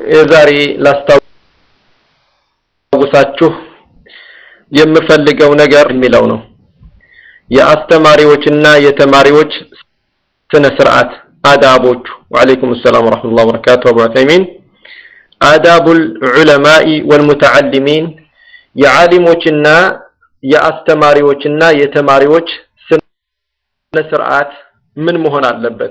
የዛሬ ላስታውሳችሁ የምፈልገው ነገር የሚለው ነው የአስተማሪዎችና የተማሪዎች ስነ ስርዓት አዳቦቹ ወአለይኩም ሰላም ወራህመቱላሂ ወበረካቱ አቡ ዑሰይሚን አዳቡል ዑለማኢ ወልሙተዓሊሚን የዓሊሞችና የአስተማሪዎችና የተማሪዎች ስነ ስርዓት ምን መሆን አለበት?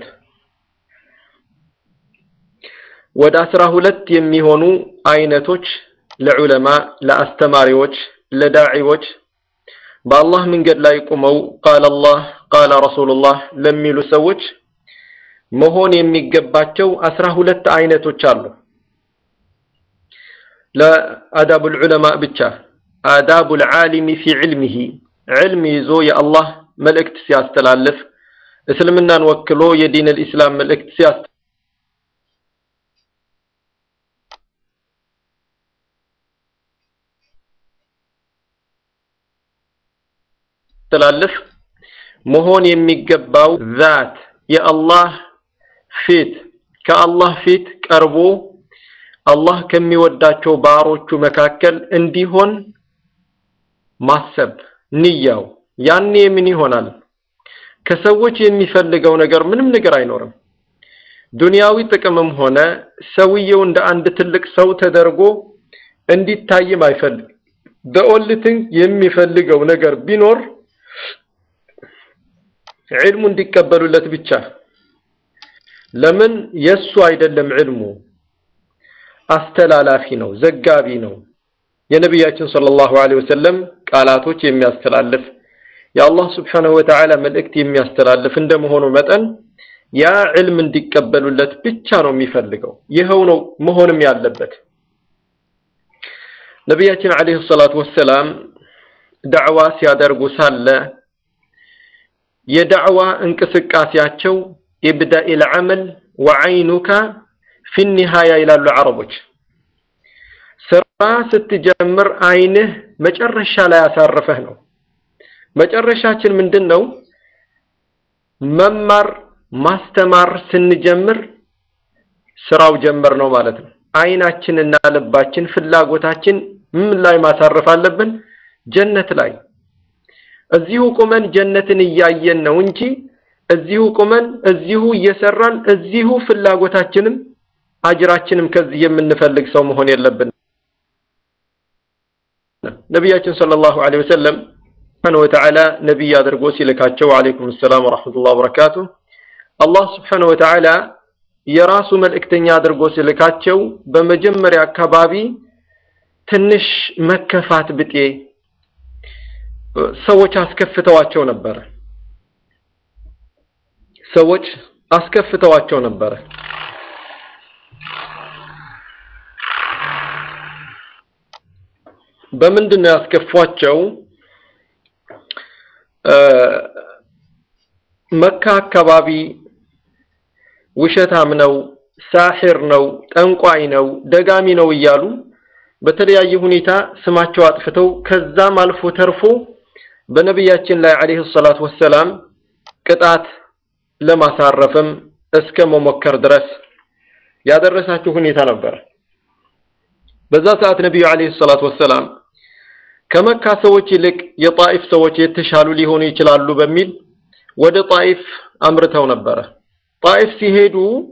ወደ አስራ ሁለት የሚሆኑ አይነቶች ለዑለማ፣ ለአስተማሪዎች፣ ለዳዒዎች በአላህ መንገድ ላይ ቁመው ቃለ አላህ ቃለ ረሱሉላህ ለሚሉ ሰዎች መሆን የሚገባቸው አስራ ሁለት አይነቶች አሉ። ለአዳቡል ዑለማ ብቻ አዳቡል ዓሊሚ ፊ ዕልሚሂ ዕልም ይዞ የአላህ መልእክት ሲያስተላልፍ እስልምናን ወክሎ የዲን አልኢስላም መልእክት ሲያስተላልፍ መሆን የሚገባው ዛት የአላህ ፊት ከአላህ ፊት ቀርቦ አላህ ከሚወዳቸው ባሮቹ መካከል እንዲሆን ማሰብ ንያው ያኔ ምን ይሆናል? ከሰዎች የሚፈልገው ነገር ምንም ነገር አይኖርም። ዱንያዊ ጥቅምም ሆነ ሰውየው እንደ አንድ ትልቅ ሰው ተደርጎ እንዲታይም አይፈልግ። በኦልትን የሚፈልገው ነገር ቢኖር ዕልሙ እንዲቀበሉለት ብቻ። ለምን የሱ አይደለም ዕልሙ አስተላላፊ ነው፣ ዘጋቢ ነው። የነቢያችን ሰለላሁ ዐለይሂ ወሰለም ቃላቶች የሚያስተላልፍ የአላህ ስብሓነሁ ወተዓላ መልእክት የሚያስተላልፍ እንደመሆኑ መጠን ያ ዕልም እንዲቀበሉለት ብቻ ነው የሚፈልገው። ይኸው ነው መሆንም ያለበት። ነቢያችን ዐለይሂ ሰላቱ ወሰላም ዳዕዋ ሲያደርጉ ሳለ የዳዕዋ እንቅስቃሴያቸው ኢብዳኢል ዐመል ወዐይኑካ ፊ ኒሃያ ይላሉ አረቦች። ስራ ስትጀምር አይንህ መጨረሻ ላይ ያሳረፈህ ነው። መጨረሻችን ምንድን ነው? መማር ማስተማር ስንጀምር ስራው ጀመር ነው ማለት ነው። አይናችንና ልባችን ፍላጎታችን ምን ላይ ማሳረፍ አለብን? ጀነት ላይ። እዚሁ ቁመን ጀነትን እያየን ነው እንጂ እዚሁ ቁመን እዚሁ እየሰራን እዚሁ ፍላጎታችንም አጅራችንም ከዚህ የምንፈልግ ሰው መሆን የለብን። ነቢያችን ሰለላሁ ዐለይሂ ወሰለም ስብሓነሁ ወተዓላ ነቢይ አድርጎ ሲልካቸው ወዐለይኩም ሰላም ወረሕመቱላሂ ወበረካቱ አላህ ስብሓነሁ ወተዓላ የራሱ መልእክተኛ አድርጎ ሲልካቸው በመጀመሪያ አካባቢ ትንሽ መከፋት ብጤ ሰዎች አስከፍተዋቸው ነበረ። ሰዎች አስከፍተዋቸው ነበረ። በምንድን ነው ያስከፏቸው? መካ አካባቢ ውሸታም ነው፣ ሳሒር ነው፣ ጠንቋይ ነው፣ ደጋሚ ነው እያሉ በተለያየ ሁኔታ ስማቸው አጥፍተው ከዛም አልፎ ተርፎ በነቢያችን ላይ ዓለይሂ ሰላቱ ወሰላም ቅጣት ለማሳረፍም እስከ መሞከር ድረስ ያደረሳቸው ሁኔታ ነበር። በዛ ሰዓት ነቢዩ ዓለይሂ ሰላቱ ወሰላም ከመካ ሰዎች ይልቅ የጣኢፍ ሰዎች የተሻሉ ሊሆኑ ይችላሉ በሚል ወደ ጣኢፍ አምርተው ነበረ። ጣኢፍ ሲሄዱ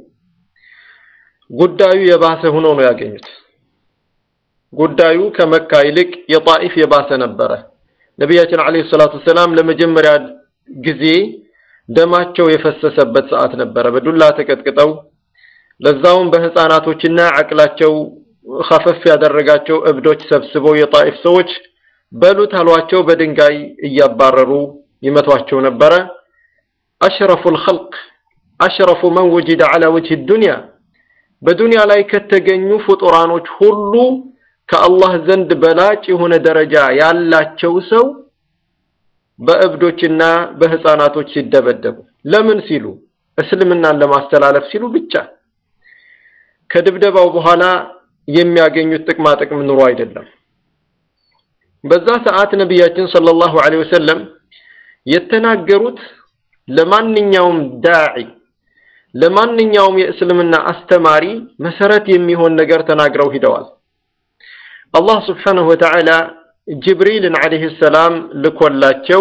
ጉዳዩ የባሰ ሆኖ ነው ያገኙት። ጉዳዩ ከመካ ይልቅ የጣኢፍ የባሰ ነበረ። ነቢያችን ዓለይሂ ሰላቱ ወሰላም ለመጀመሪያ ጊዜ ደማቸው የፈሰሰበት ሰዓት ነበረ። በዱላ ተቀጥቅጠው ለዛውም በህፃናቶችና አቅላቸው ኸፈፍ ያደረጋቸው እብዶች ሰብስበው የጣኢፍ ሰዎች በሉት አሏቸው። በድንጋይ እያባረሩ ይመቷቸው ነበረ። አሽረፉል ኸልቅ አሽረፉ መን ወጅደ ዐላ ወጅህ ዱንያ በዱንያ ላይ ከተገኙ ፍጡራኖች ሁሉ ከአላህ ዘንድ በላጭ የሆነ ደረጃ ያላቸው ሰው በእብዶችና በህፃናቶች ሲደበደቡ ለምን ሲሉ እስልምናን ለማስተላለፍ ሲሉ ብቻ ከድብደባው በኋላ የሚያገኙት ጥቅማ ጥቅም ኑሮ አይደለም። በዛ ሰዓት ነቢያችን ሰለላሁ ዐለይሂ ወሰለም የተናገሩት ለማንኛውም ዳዒ ለማንኛውም የእስልምና አስተማሪ መሰረት የሚሆን ነገር ተናግረው ሂደዋል። አላህ ስብሓነሁ ወተዓላ ጅብሪልን ዓለይሂ ሰላም ልኮላቸው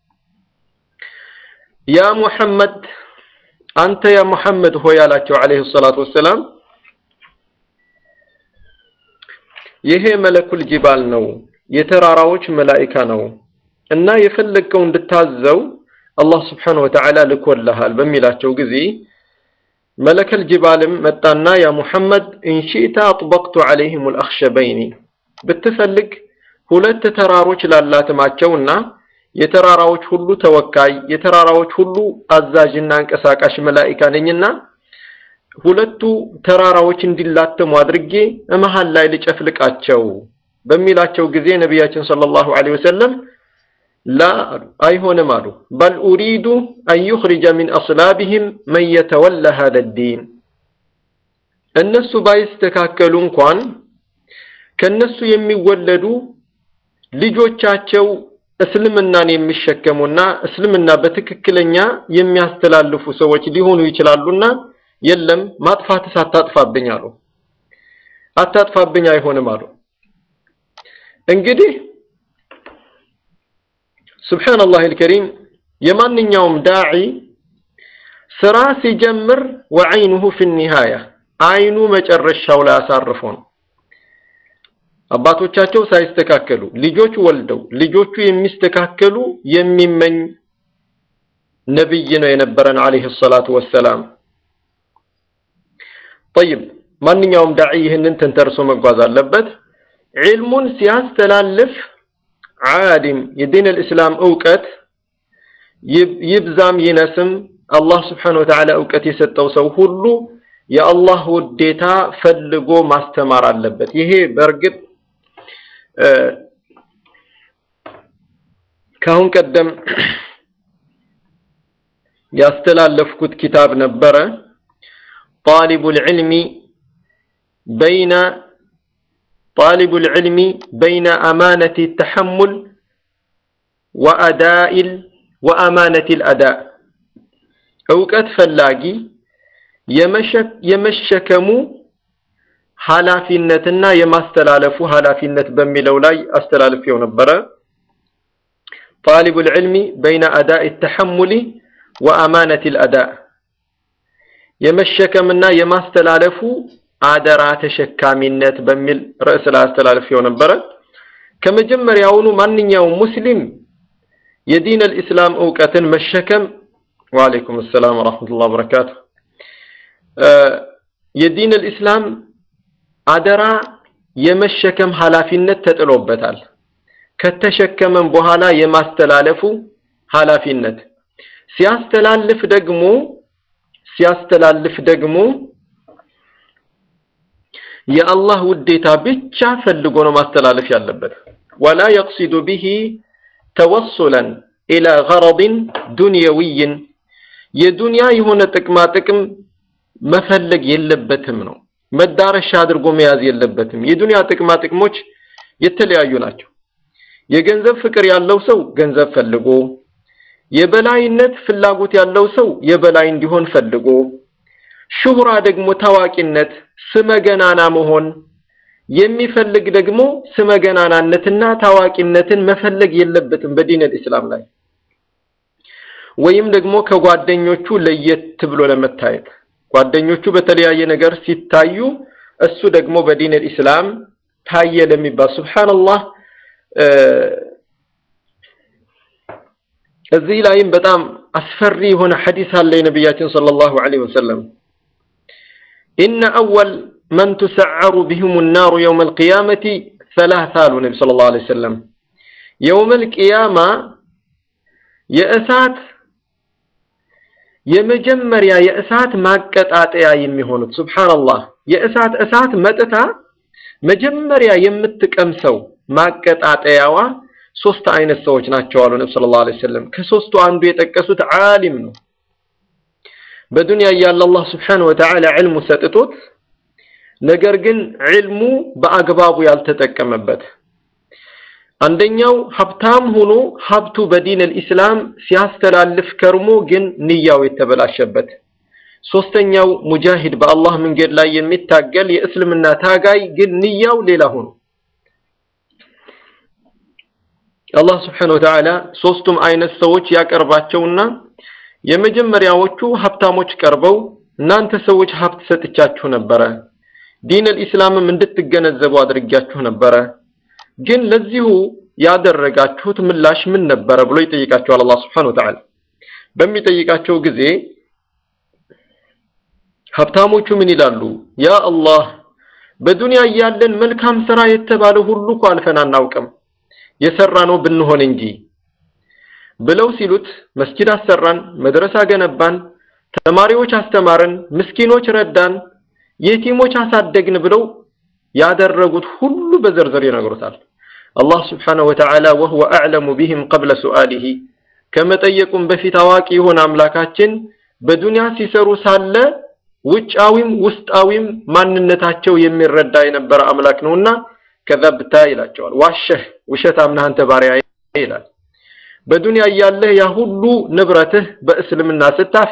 ያ ሙሐመድ አንተ ያ ሙሐመድ ሆይ አላቸው ዓለይሂ ሰላቱ ወሰላም ይሄ መለኩል ጅባል ነው፣ የተራራዎች መላኢካ ነው እና የፈለግከው እንድታዘው አላህ ስብሓነሁ ወተዓላ ልኮልሃል በሚላቸው ጊዜ መለከል ጅባልም መጣና ያ ሙሐመድ ኢንሺእተ አጥበቅቱ ዓለይሂም አልአኽሸበይኒ ብትፈልግ ሁለት ተራሮች ላላትማቸውና የተራራዎች ሁሉ ተወካይ የተራራዎች ሁሉ አዛዥና አንቀሳቃሽ መላኢካ ነኝና ሁለቱ ተራራዎች እንዲላተሙ አድርጌ መሃል ላይ ልጨፍልቃቸው በሚላቸው ጊዜ ነቢያችን ሰለላሁ ዐለይሂ ወሰለም ላ አይሆንም አሉ። በል ኡሪዱ አን ዩኽሪጀ ሚን አስላቢሂም መን የተወላ ሃደ ዲን እነሱ ባይስተካከሉ እንኳን ከነሱ የሚወለዱ ልጆቻቸው እስልምናን የሚሸከሙና እስልምና በትክክለኛ የሚያስተላልፉ ሰዎች ሊሆኑ ይችላሉና የለም ማጥፋትስ አታጥፋብኝ አሉ። አታጥፋብኝ አይሆንም አሉ። እንግዲህ ሱብሓነላህ አልከሪም የማንኛውም ዳዒ ስራ ሲጀምር ወዐይኑሁ ፊ ኒሃያ አይኑ መጨረሻው ላይ አሳርፎ ነው። አባቶቻቸው ሳይስተካከሉ ልጆች ወልደው ልጆቹ የሚስተካከሉ የሚመኝ ነብይ ነው የነበረን አለይሂ ሰላቱ ወሰላም። ጠይብ ማንኛውም ዳዒ ይህንን ተንተርሶ መጓዝ አለበት። ዒልሙን ሲያስተላልፍ ዓሊም የዲን አልእስላም እውቀት ይብዛም ይነስም አላህ ስብሓነሁ ወተዓላ እውቀት የሰጠው ሰው ሁሉ የአላህ ውዴታ ፈልጎ ማስተማር አለበት። ይሄ በእርግጥ ከአሁን ቀደም ያስተላለፍኩት ኪታብ ነበረ። ጣሊቡል ዒልሚ በይነ ጣሊቡል ዒልሚ በይነ አማነቲ ተሐሙል ወአዳኢል ወአማነቲል አዳእ እውቀት ፈላጊ የመሸከሙ ኃላፊነትና የማስተላለፉ ኃላፊነት በሚለው ላይ አስተላልፌው ነበረ። ጣሊቡል ዒልሚ በይነ አዳኢ ተሐሙሊ ወአማነቲል አዳእ የመሸከምና የማስተላለፉ አደራ ተሸካሚነት በሚል ርዕስ ላይ አስተላልፌው ነበረ። ከመጀመሪያውኑ ማንኛውም ሙስሊም የዲን አልኢስላም እውቀትን መሸከም ወአለይኩም ሰላም ወራህመቱላሂ ወበረካቱ የዲን አልኢስላም አደራ የመሸከም ኃላፊነት ተጥሎበታል። ከተሸከመም በኋላ የማስተላለፉ ኃላፊነት ሲያስተላልፍ ደግሞ ሲያስተላልፍ ደግሞ የአላህ ውዴታ ብቻ ፈልጎ ነው ማስተላለፍ ያለበት። ወላ የቅሲዱ ቢሂ ተወሱለን ኢላ ገረድን ዱንየዊይን የዱንያ የሆነ ጥቅማ ጥቅም መፈለግ የለበትም ነው። መዳረሻ አድርጎ መያዝ የለበትም። የዱንያ ጥቅማ ጥቅሞች የተለያዩ ናቸው። የገንዘብ ፍቅር ያለው ሰው ገንዘብ ፈልጎ፣ የበላይነት ፍላጎት ያለው ሰው የበላይ እንዲሆን ፈልጎ፣ ሹህራ ደግሞ ታዋቂነት፣ ስመገናና መሆን የሚፈልግ ደግሞ ስመገናናነትና ታዋቂነትን መፈለግ የለበትም በዲን አልኢስላም ላይ ወይም ደግሞ ከጓደኞቹ ለየት ብሎ ለመታየት ጓደኞቹ በተለያየ ነገር ሲታዩ እሱ ደግሞ በዲን አልኢስላም ታየ ለሚባል ሱብሃንአላህ እዚህ ላይም በጣም አስፈሪ የሆነ ሐዲስ አለ የነቢያችን ሰለላሁ ዐለይሂ ወሰለም ኢነ አወል መን ቱሰዐሩ ቢሂሙ ናሩ የውመል ቂያመቲ ሰላሳ አሉ ነቢ ሰለላሁ ዐለይሂ ወሰለም የውመል ቂያማ የእሳት የመጀመሪያ የእሳት ማቀጣጠያ የሚሆኑት ሱብሃንአላህ የእሳት እሳት መጥታ መጀመሪያ የምትቀምሰው ማቀጣጠያዋ ሶስት አይነት ሰዎች ናቸው አሉ ነብዩ ሰለላሁ ዐለይሂ ወሰለም። ከሶስቱ አንዱ የጠቀሱት ዓሊም ነው። በዱንያ እያለ አላህ ሱብሓነሁ ወተዓላ ዕልሙ ሰጥቶት ነገር ግን ዕልሙ በአግባቡ ያልተጠቀመበት አንደኛው ሀብታም ሆኖ ሀብቱ በዲን አልኢስላም ሲያስተላልፍ ከርሞ ግን ንያው የተበላሸበት ሶስተኛው ሙጃሂድ በአላህ መንገድ ላይ የሚታገል የእስልምና ታጋይ ግን ንያው ሌላ ሆኖ አላህ ስብሓነሁ ወተዓላ ሶስቱም አይነት ሰዎች ያቀርባቸውና የመጀመሪያዎቹ ሀብታሞች ቀርበው እናንተ ሰዎች ሀብት ሰጥቻችሁ ነበረ፣ ዲን አልኢስላምም እንድትገነዘቡ አድርጊያችሁ ነበረ፣ ግን ለዚሁ ያደረጋችሁት ምላሽ ምን ነበረ ብሎ ይጠይቃቸዋል አላህ ስብሓነሁ ወተዓላ። በሚጠይቃቸው ጊዜ ሀብታሞቹ ምን ይላሉ? ያ አላህ በዱንያ እያለን መልካም ስራ የተባለ ሁሉ እኮ አልፈን አናውቅም የሰራ ነው ብንሆን እንጂ ብለው ሲሉት መስጂድ አሰራን፣ መድረሳ ገነባን፣ ተማሪዎች አስተማርን፣ ምስኪኖች ረዳን፣ የቲሞች አሳደግን ብለው ያደረጉት ሁሉ በዝርዝር ይነግሩታል። አላህ ስብሓነሁ ወተዓላ ወሁወ አዕለሙ ቢህም ቀብለ ሱአሊሂ ከመጠየቁም በፊት አዋቂ የሆነ አምላካችን በዱንያ ሲሰሩ ሳለ ውጫዊም ውስጣዊም ማንነታቸው የሚረዳ የነበረ አምላክ ነውና ከዘብታ ይላቸዋል። ዋሸህ ውሸታም ነህ አንተ ባሪያ ይላል። በዱንያ እያለህ ያ ሁሉ ንብረትህ በእስልምና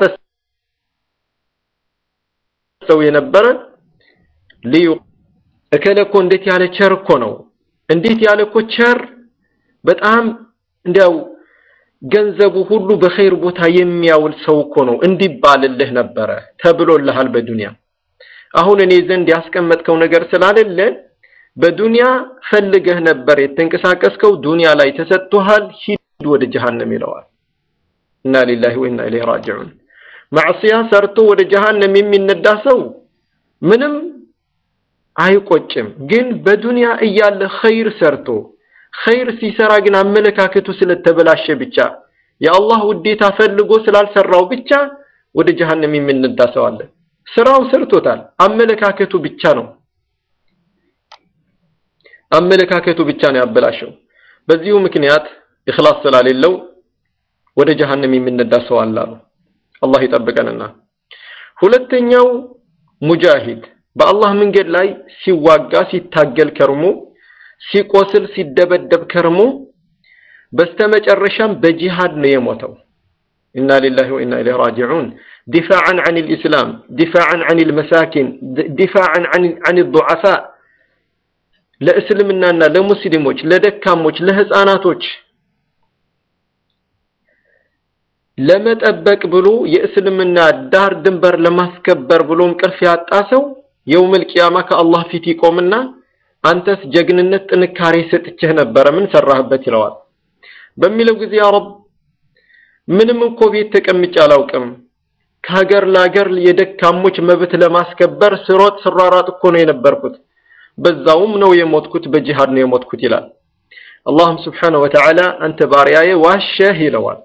ስታፈሰው የነበረ ልዩ እከለ እኮ እንዴት ያለ ቸር እኮ ነው፣ እንዴት ያለ እኮ ቸር በጣም እንዲያው ገንዘቡ ሁሉ በኸይር ቦታ የሚያውል ሰው እኮ ነው እንዲባልልህ ነበረ ተብሎልሃል በዱንያ። አሁን እኔ ዘንድ ያስቀመጥከው ነገር ስላሌለ በዱንያ ፈልገህ ነበር የተንቀሳቀስከው፣ ዱንያ ላይ ተሰጥቶሃል፣ ሂድ ወደ ጀሃነም ይለዋል። ኢና ሊላሂ ወኢና ኢለይሂ ራጂዑን። ማዕሲያ ሰርቶ ወደ ጀሃነም የሚነዳ ሰው ምንም አይቆጭም። ግን በዱንያ እያለ ኸይር ሰርቶ ኸይር ሲሰራ ግን አመለካከቱ ስለተበላሸ ብቻ የአላህ ውዴታ ፈልጎ ስላልሰራው ብቻ ወደ ጀሃነም የሚነዳ ሰው አለ። ስራው ሰርቶታል፣ አመለካከቱ ብቻ ነው አመለካከቱ ብቻ ነው ያበላሸው። በዚሁ ምክንያት ኢኽላስ ስላሌለው ወደ ጀሃነም የሚነዳ ሰው አለ አሉ። አላህ ይጠብቀንና ሁለተኛው ሙጃሂድ በአላህ መንገድ ላይ ሲዋጋ ሲታገል ከርሞ ሲቆስል ሲደበደብ ከርሞ በስተመጨረሻም በጂሃድ ነው የሞተው። ኢና ሊላሂ ወኢና ኢለይሂ ራጂዑን ዲፋዓን ዐን ልኢስላም ዲፋዓን ዐን ልመሳኪን ዲፋዓን ዐን ዱዓፋ ለእስልምናና ለሙስሊሞች ለደካሞች ለህፃናቶች ለመጠበቅ ብሎ የእስልምና ዳር ድንበር ለማስከበር ብሎ እንቅልፍ ያጣ ሰው የውመል ቂያማ ከአላህ ፊት ይቆምና አንተስ ጀግንነት ጥንካሬ ሰጥቼህ ነበረ ምን ሰራህበት ይለዋል። በሚለው ጊዜ ያ ረብ ምንም እኮ ቤት ተቀምጬ አላውቅም ከሀገር ለሀገር የደካሞች መብት ለማስከበር ስሮጥ ስሯራጥ እኮ ነው የነበርኩት በዛውም ነው የሞትኩት በጂሃድ ነው የሞትኩት ይላል። አላህም ስብሓነሁ ወተዓላ አንተ ባሪያዬ ዋሸህ ይለዋል።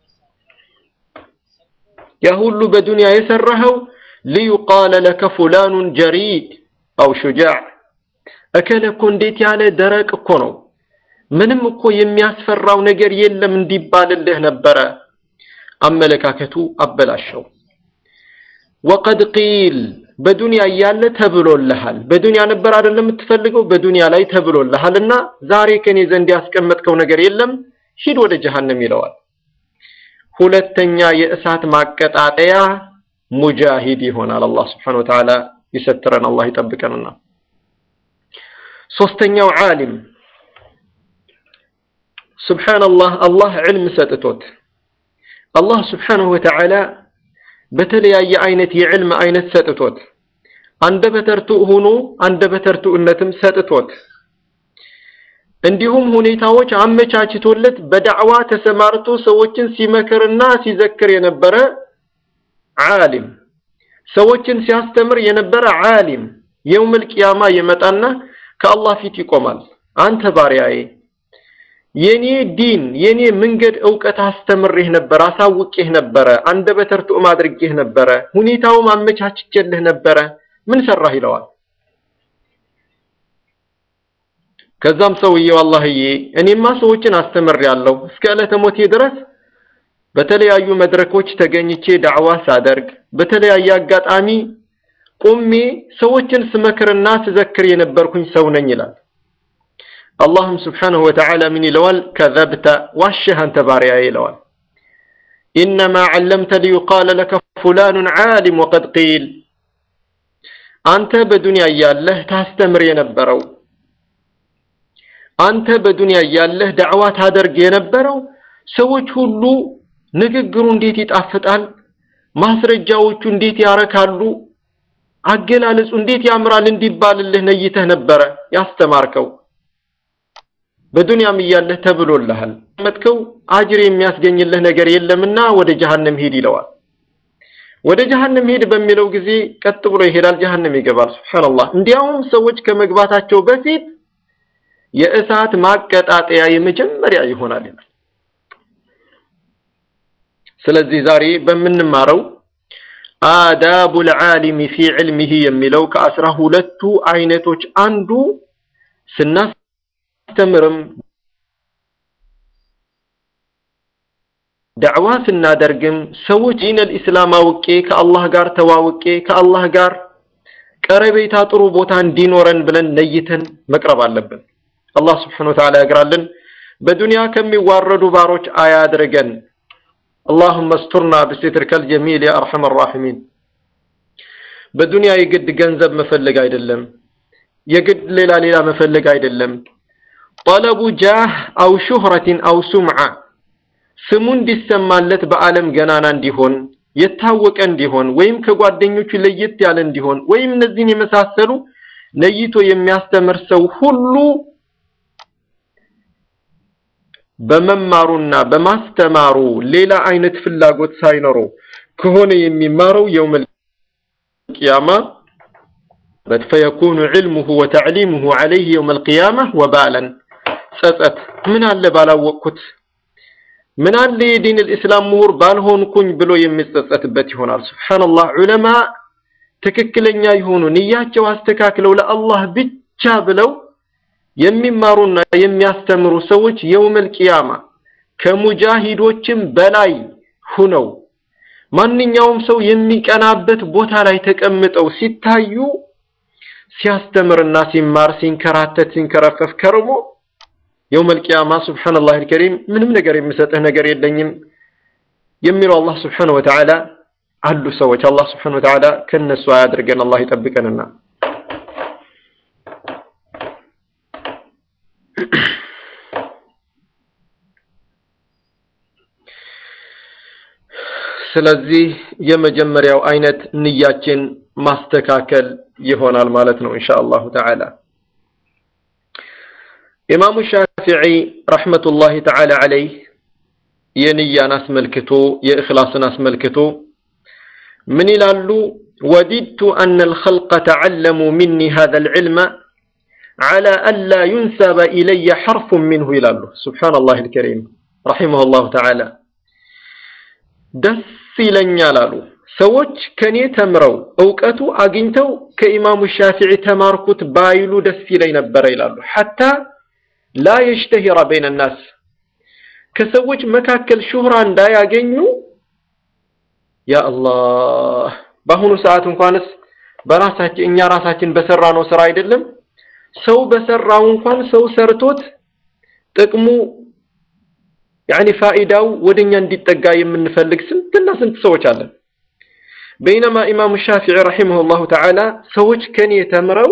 ያ ሁሉ በዱንያ የሰራኸው ሊዩቃለ ለከ ፉላኑን ጀሪድ አው ሹጃዕ እከለ እኮ እንዴት ያለ ደረቅ እኮ ነው፣ ምንም እኮ የሚያስፈራው ነገር የለም እንዲባልልህ ነበረ። አመለካከቱ አበላሸው። ወቀድ ቂል በዱንያ እያለ ተብሎልሃል። በዱንያ ነበር አይደለም የምትፈልገው፣ በዱንያ ላይ ተብሎልሃልና ዛሬ ከኔ ዘንድ ያስቀመጥከው ነገር የለም፣ ሂድ ወደ ጀሃነም ይለዋል። ሁለተኛ የእሳት ማቀጣጠያ ሙጃሂድ ይሆናል። አላህ ስብሓነሁ ወተዓላ ይሰትረን፣ አላህ ይጠብቀንና ሶስተኛው ዓሊም ሱብሓነላህ አላህ ዕልም ሰጥቶት አላህ ስብሓነሁ ወተዓላ በተለያየ አይነት የዕልም አይነት ሰጥቶት አንደበተ ርቱዕ ሆኖ አንደበተ ርቱዕነትም ሰጥቶት እንዲሁም ሁኔታዎች አመቻችቶለት በዳዕዋ ተሰማርቶ ሰዎችን ሲመክርና ሲዘክር የነበረ ዓሊም ሰዎችን ሲያስተምር የነበረ ዓሊም የውመል ቂያማ ይመጣና ከአላህ ፊት ይቆማል። አንተ ባሪያዬ የኔ ዲን የኔ መንገድ እውቀት አስተምሬህ ነበር፣ አሳውቄህ ነበረ፣ አንደበተ ርቱዕም አድርጌህ ነበረ፣ ሁኔታውም አመቻችቼልህ ነበረ፣ ምን ሰራህ ይለዋል። ከዛም ሰውዬው አላህዬ እኔማ ሰዎችን አስተምሬያለሁ እስከ ዕለተ ሞቴ ድረስ በተለያዩ መድረኮች ተገኝቼ ዳዕዋ ሳደርግ በተለያየ አጋጣሚ ቁሜ ሰዎችን ስመክርና ስዘክር የነበርኩኝ ሰው ነኝ ይላል። አላህም ስብሓነሁ ወተዓላ ምን ይለዋል? ከዘብተ ዋሸህ አንተ ባሪያዬ ይለዋል። ኢነማ ዐለምተ ሊዩቃለ ለከ ፉላኑን ዓሊም ወቀድ ቂል አንተ በዱንያ እያለህ ታስተምር የነበረው አንተ በዱንያ እያለህ ዳዕዋ ታደርግ የነበረው ሰዎች ሁሉ ንግግሩ እንዴት ይጣፍጣል፣ ማስረጃዎቹ እንዴት ያረካሉ፣ አገላለጹ እንዴት ያምራል እንዲባልልህ ነይተህ ነበረ ያስተማርከው። በዱንያም እያለህ ተብሎልሃል። መጥከው አጅር የሚያስገኝልህ ነገር የለምና ወደ ጀሃነም ሂድ ይለዋል። ወደ ጀሃነም ሄድ በሚለው ጊዜ ቀጥ ብሎ ይሄዳል፣ ጀሃነም ይገባል። ሱብሃንአላህ። እንዲያውም ሰዎች ከመግባታቸው በፊት የእሳት ማቀጣጠያ የመጀመሪያ ይሆናል ይላል። ስለዚህ ዛሬ በምንማረው አዳቡል ዓሊሚ ፊ ዕልሚሂ የሚለው ከአስራ ሁለቱ አይነቶች አንዱ ስናስተምርም ዳዕዋ ስናደርግም ሰዎች ዲነል ኢስላም አውቄ ከአላህ ጋር ተዋውቄ ከአላህ ጋር ቀረቤታ ጥሩ ቦታ እንዲኖረን ብለን ነይተን መቅረብ አለብን። አላህ ስብሓነሁ ወተዓላ ያግራልን። በዱንያ ከሚዋረዱ ባሮች አያድርገን። አላሁመ እስቱርና ብሲትርከል ጀሚል ያ አርሐመ ራሒሚን። በዱንያ የግድ ገንዘብ መፈለግ አይደለም፣ የግድ ሌላ ሌላ መፈለግ አይደለም። ጠለቡ ጃህ አው ሹህረትን አው ሱምዓ ስሙ እንዲሰማለት በዓለም ገናና እንዲሆን የታወቀ እንዲሆን ወይም ከጓደኞቹ ለየት ያለ እንዲሆን ወይም እነዚህን የመሳሰሉ ነይቶ የሚያስተምር ሰው ሁሉ በመማሩና በማስተማሩ ሌላ አይነት ፍላጎት ሳይኖረው ከሆነ የሚማረው የውመል ቂያማ ፈየኩኑ ዕልሙሁ ወተዕሊሙሁ ዐለይህ የውመል ቂያማ ወባለን ጸጸት ምን አለ ባላወቅኩት ምን አለ የዲን الاسلام ምሁር ባልሆንኩኝ ብሎ የሚጸጸትበት ይሆናል። ሱብሃንአላህ ዑለማ ትክክለኛ የሆኑ ንያቸው አስተካክለው ለአላህ ብቻ ብለው የሚማሩና የሚያስተምሩ ሰዎች የውመል ቂያማ ከሙጃሂዶችም በላይ ሁነው ማንኛውም ሰው የሚቀናበት ቦታ ላይ ተቀምጠው ሲታዩ ሲያስተምርና ሲማር ሲንከራተት ሲንከረፈፍ ከርሞ የውመል ቂያማ ሱብሓነላህ አልከሪም ምንም ነገር የሚሰጥህ ነገር የለኝም የሚለው አላህ ስብሓነሁ ወተዓላ አሉ ሰዎች። አላህ ስብሓነሁ ወተዓላ ከነሱ አያድርገን፣ አላህ ይጠብቀንና ስለዚህ የመጀመሪያው አይነት ንያችን ማስተካከል ይሆናል ማለት ነው ኢንሻአላሁ ተዓላ። ኢማሙ ሻፊዒ ረሕመቱላሂ ተዓላ ዐለይህ የንያን አስመልክቶ የእኽላስን አስመልክቶ ምን ይላሉ? ወዲድቱ አነ አልኸልቀ ተዓለሙ ሚኒ ሃዘል ዒልመ ዐላ አላ ዩንሰበ ኢለየ ሐርፉን ሚንሁ ይላሉ። ሱብሓነላሂል ከሪም ረሒመሁላሁ ተዓላ ደስ ይለኛል አሉ ሰዎች ከኔ ተምረው እውቀቱ አግኝተው ከኢማሙ ሻፊዒ ተማርኩት ባይሉ ደስ ይለኝ ነበረ ይላሉ። ሐታ ላ የሽተሂረ በይነ ናስ ከሰዎች መካከል ሹህራ እንዳያገኙ ያ አላህ በአሁኑ ሰዓት እንኳንስ በራሳችን እኛ ራሳችን በሰራነው ስራ አይደለም ሰው በሰራው እንኳን ሰው ሰርቶት ጥቅሙ ያኒ ፋኢዳው ወደኛ እንዲጠጋ የምንፈልግ ስንትና ስንት ሰዎች አለን። በይነማ ኢማሙ ሻፊዒ ረሒመሁላሁ ተዓላ ሰዎች ከኔ ተምረው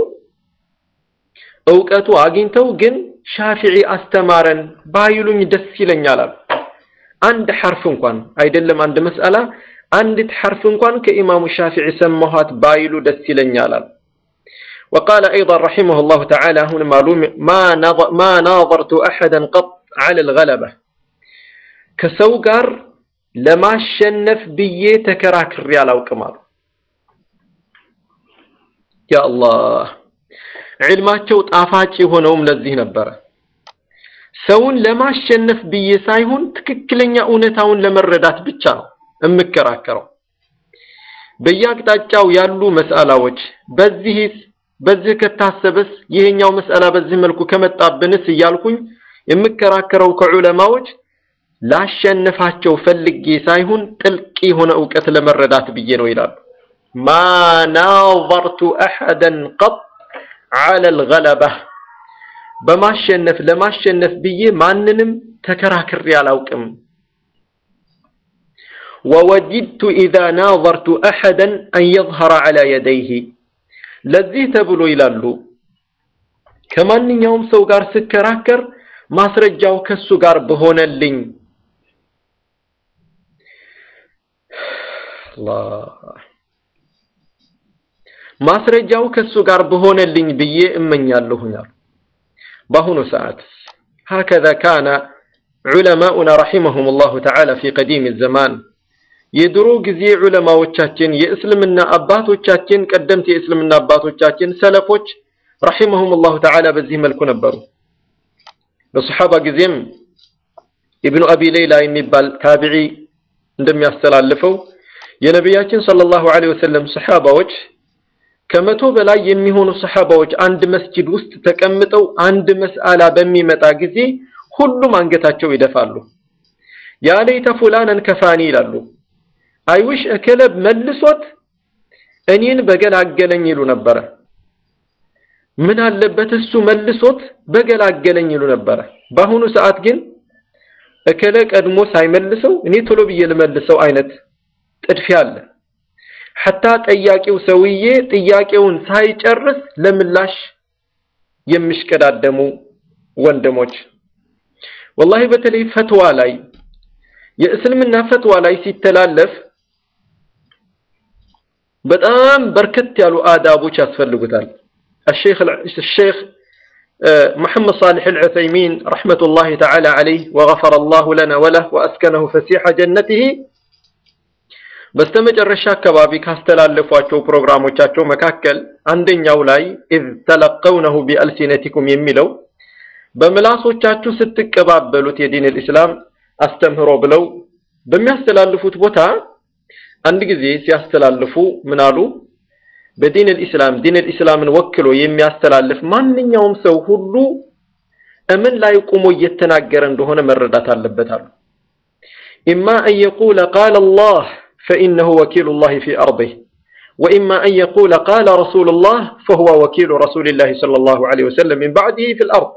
እውቀቱ አግኝተው ግን ሻፊዒ አስተማረን ባይሉኝ ደስ ይለኛል አሉ። አንድ ሐርፍ እንኳን አይደለም አንድ መስአላ አንዲት ሐርፍ እንኳን ከኢማሙ ሻፊዒ ሰማኋት ባይሉ ደስ ይለኛል አሉ። وقال أيضا رحمه الله تعالى هنا معلوم ما نظر ما ناظرت أحدا قط على الغلبة ከሰው ጋር ለማሸነፍ ብዬ ተከራክሬ አላውቅም አሉ። ያ አላህ ዒልማቸው ጣፋጭ የሆነውም ለዚህ ነበረ። ሰውን ለማሸነፍ ብዬ ሳይሆን ትክክለኛ እውነታውን ለመረዳት ብቻ ነው የምከራከረው። በየአቅጣጫው ያሉ መስአላዎች በዚህ በዚህ ከታሰበስ ይሄኛው መስአላ በዚህ መልኩ ከመጣብንስ እያልኩኝ የምከራከረው ከዑለማዎች ላሸንፋቸው ፈልጌ ሳይሆን ጥልቅ የሆነ እውቀት ለመረዳት ብዬ ነው ይላሉ። ማ ናዘርቱ አሐደን ቀጥ ዐለ አልገለባ በማሸነፍ ለማሸነፍ ብዬ ማንንም ተከራክሬ አላውቅም። ወወጅድቱ ኢዛ ናዘርቱ አሐደን አን የዝሀረ ዐላ የደይህ ለዚህ ተብሎ ይላሉ ከማንኛውም ሰው ጋር ስከራከር ማስረጃው ከሱ ጋር በሆነልኝ ማስረጃው ከሱ ጋር በሆነልኝ ብዬ እመኛለሁኝ አሉ። በአሁኑ ሰዓት ሀከዛ ካነ ዑለማኡና ረሒመሁም ላሁ ተዓላ ፊ ቀዲም ዘማን የድሮ ጊዜ ዑለማዎቻችን የእስልምና አባቶቻችን ቀደምት የእስልምና አባቶቻችን ሰለፎች ረሒመሁም ላሁ ተዓላ በዚህ መልኩ ነበሩ። በሰሓባ ጊዜም ኢብኑ አቢ ሌይላ የሚባል ታቢዒ እንደሚያስተላልፈው የነቢያችን ሰለላሁ ዐለይሂ ወሰለም ሰሓባዎች ከመቶ በላይ የሚሆኑ ሰሓባዎች አንድ መስጂድ ውስጥ ተቀምጠው አንድ መስአላ በሚመጣ ጊዜ ሁሉም አንገታቸው ይደፋሉ። ያ ለይተ ፉላነን ከፋኒ ይላሉ። አይውሽ እከለብ መልሶት እኔን በገላገለኝ ይሉ ነበረ። ምን አለበት እሱ መልሶት በገላገለኝ ይሉ ነበረ። በአሁኑ ሰዓት ግን እከለ ቀድሞ ሳይመልሰው እኔ ቶሎ ብዬ ልመልሰው አይነት ጥድፊያ አለ። ሐታ ጠያቂው ሰውዬ ጥያቄውን ሳይጨርስ ለምላሽ የሚሽቀዳደሙ ወንድሞች ወላሂ በተለይ ፈትዋ ላይ የእስልምና ፈትዋ ላይ ሲተላለፍ በጣም በርከት ያሉ አዳቦች ያስፈልጉታል። الشيخ الشيخ محمد صالح العثيمين رحمة الله تعالى عليه وغفر الله لنا وله وأسكنه فسيح جنته በስተመጨረሻ አካባቢ ካስተላለፏቸው ፕሮግራሞቻቸው መካከል አንደኛው ላይ ኢዝ ተለቀውነሁ ቢአልሲነቲኩም የሚለው በምላሶቻችሁ ስትቀባበሉት የዲን ልእስላም አስተምህሮ ብለው በሚያስተላልፉት ቦታ አንድ ጊዜ ሲያስተላልፉ ምን አሉ? በዲን ልእስላም ዲን ልእስላምን ወክሎ የሚያስተላልፍ ማንኛውም ሰው ሁሉ እምን ላይ ቁሞ እየተናገረ እንደሆነ መረዳት አለበት አሉ። ኢማ አን የቁለ ቃለ አላህ فإنه وكيل الله في أرضه وإما أن يقول قال رسول الله فهو وكيل رسول الله صلى الله عليه وسلم من بعده في الأرض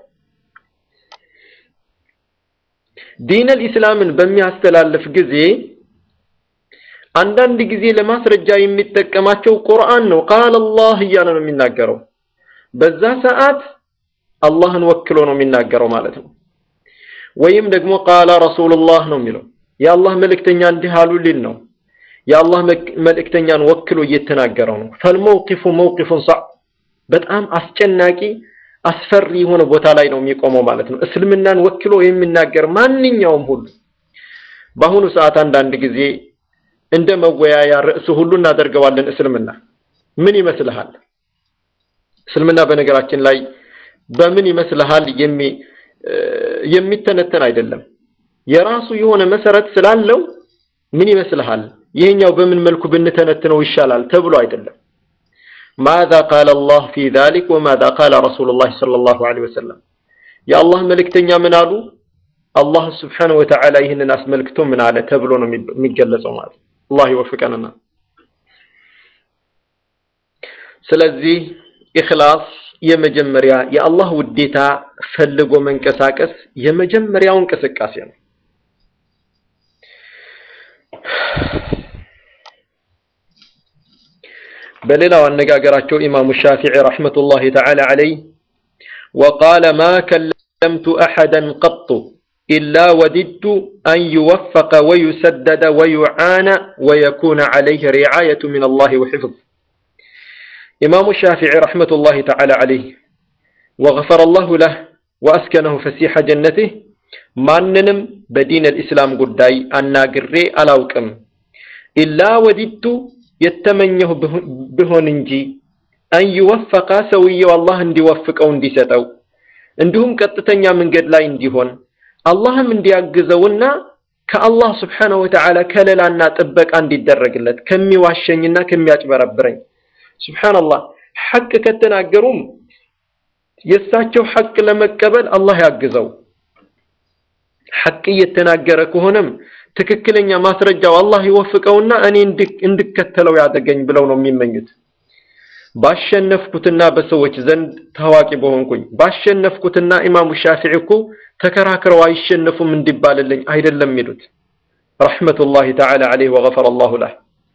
دين الإسلام بمي استلالف جزي አንዳንድ ጊዜ ለማስረጃ የሚጠቀማቸው ቁርአን ነው። ቃል አላህ እያለ ነው የሚናገረው። በዛ ሰዓት አላህን ወክሎ ነው የሚናገረው ማለት ነው። ወይም ደግሞ ቃለ ረሱሉላህ ነው የሚለው የአላህ መልእክተኛ እንዲህ አሉ ሊል ነው። የአላህ መልእክተኛን ወክሎ እየተናገረው ነው። ፈልመውቂፉ መውቂፉን ሳ በጣም አስጨናቂ አስፈሪ የሆነ ቦታ ላይ ነው የሚቆመው ማለት ነው። እስልምናን ወክሎ የሚናገር ማንኛውም ሁሉ በአሁኑ ሰዓት አንዳንድ ጊዜ እንደ መወያያ ርዕስ ሁሉ እናደርገዋለን። እስልምና ምን ይመስልሃል? እስልምና በነገራችን ላይ በምን ይመስልሃል የሚተነተን አይደለም። የራሱ የሆነ መሰረት ስላለው ምን ይመስልሃል ይሄኛው በምን መልኩ ብንተነትነው ይሻላል ተብሎ አይደለም። ማዛ ቃለ አላህ ፊ ዛሊክ ወማዛ ቃለ ረሱሉላህ ሰለላሁ ዐለይሂ ወሰለም የአላህ መልእክተኛ ምን አሉ፣ አላህ ስብሓነሁ ወተዓላ ይህንን አስመልክቶ ምን አለ ተብሎ ነው የሚገለጸው ማለት አላህ ይወፍቀንና። ስለዚህ ኢኽላስ የመጀመሪያ የአላህ ውዴታ ፈልጎ መንቀሳቀስ የመጀመሪያው እንቅስቃሴ ነው። በሌላው አነጋገራቸው ኢማሙ ሻፊዒ ረሕመቱላሂ ተዓላ ዐለይህ ወቃለ ማ ከለምቱ አሐደን ቀጡ ኢላ ወዲድቱ አን ዩወፈቀ ወዩሰደደ ወዩዓነ ወየኩነ ዐለይህ ሪዓየቱ ሚነላሂ ወሒፍዝ። ኢማሙ ሻፊዒ ረሕመቱላሂ ተዓላ ዐለይህ ወገፈረ ላሁ ለህ ወአስከነሁ ፈሲሐ ጀነቲህ ማንንም በዲን አልኢስላም ጉዳይ አናግሬ አላውቅም ኢላ ወዲድቱ የተመኘሁ ብሆን እንጂ አን ዩወፈቀ ሰውየው አላህ እንዲወፍቀው እንዲሰጠው፣ እንዲሁም ቀጥተኛ መንገድ ላይ እንዲሆን አላህም እንዲያግዘውና ከአላህ ስብሓነሁ ወተዓላ ከለላና ጥበቃ እንዲደረግለት ከሚዋሸኝና ከሚያጭበረብረኝ። ሱብሓነላህ ሐቅ ከተናገሩም የእሳቸው ሐቅ ለመቀበል አላህ ያግዘው። ሐቅ እየተናገረ ከሆነም ትክክለኛ ማስረጃው አላህ ይወፍቀውና እኔ እንድከተለው ያደገኝ ብለው ነው የሚመኙት። ባሸነፍኩትና በሰዎች ዘንድ ታዋቂ በሆንኩኝ ባሸነፍኩትና ኢማሙ ሻፊዒ እኮ ተከራክረው አይሸነፉም እንዲባልልኝ አይደለም የሚሉት። ረሕመቱላሂ ተዓላ ዐለይህ ወገፈረ አላሁ ለህ።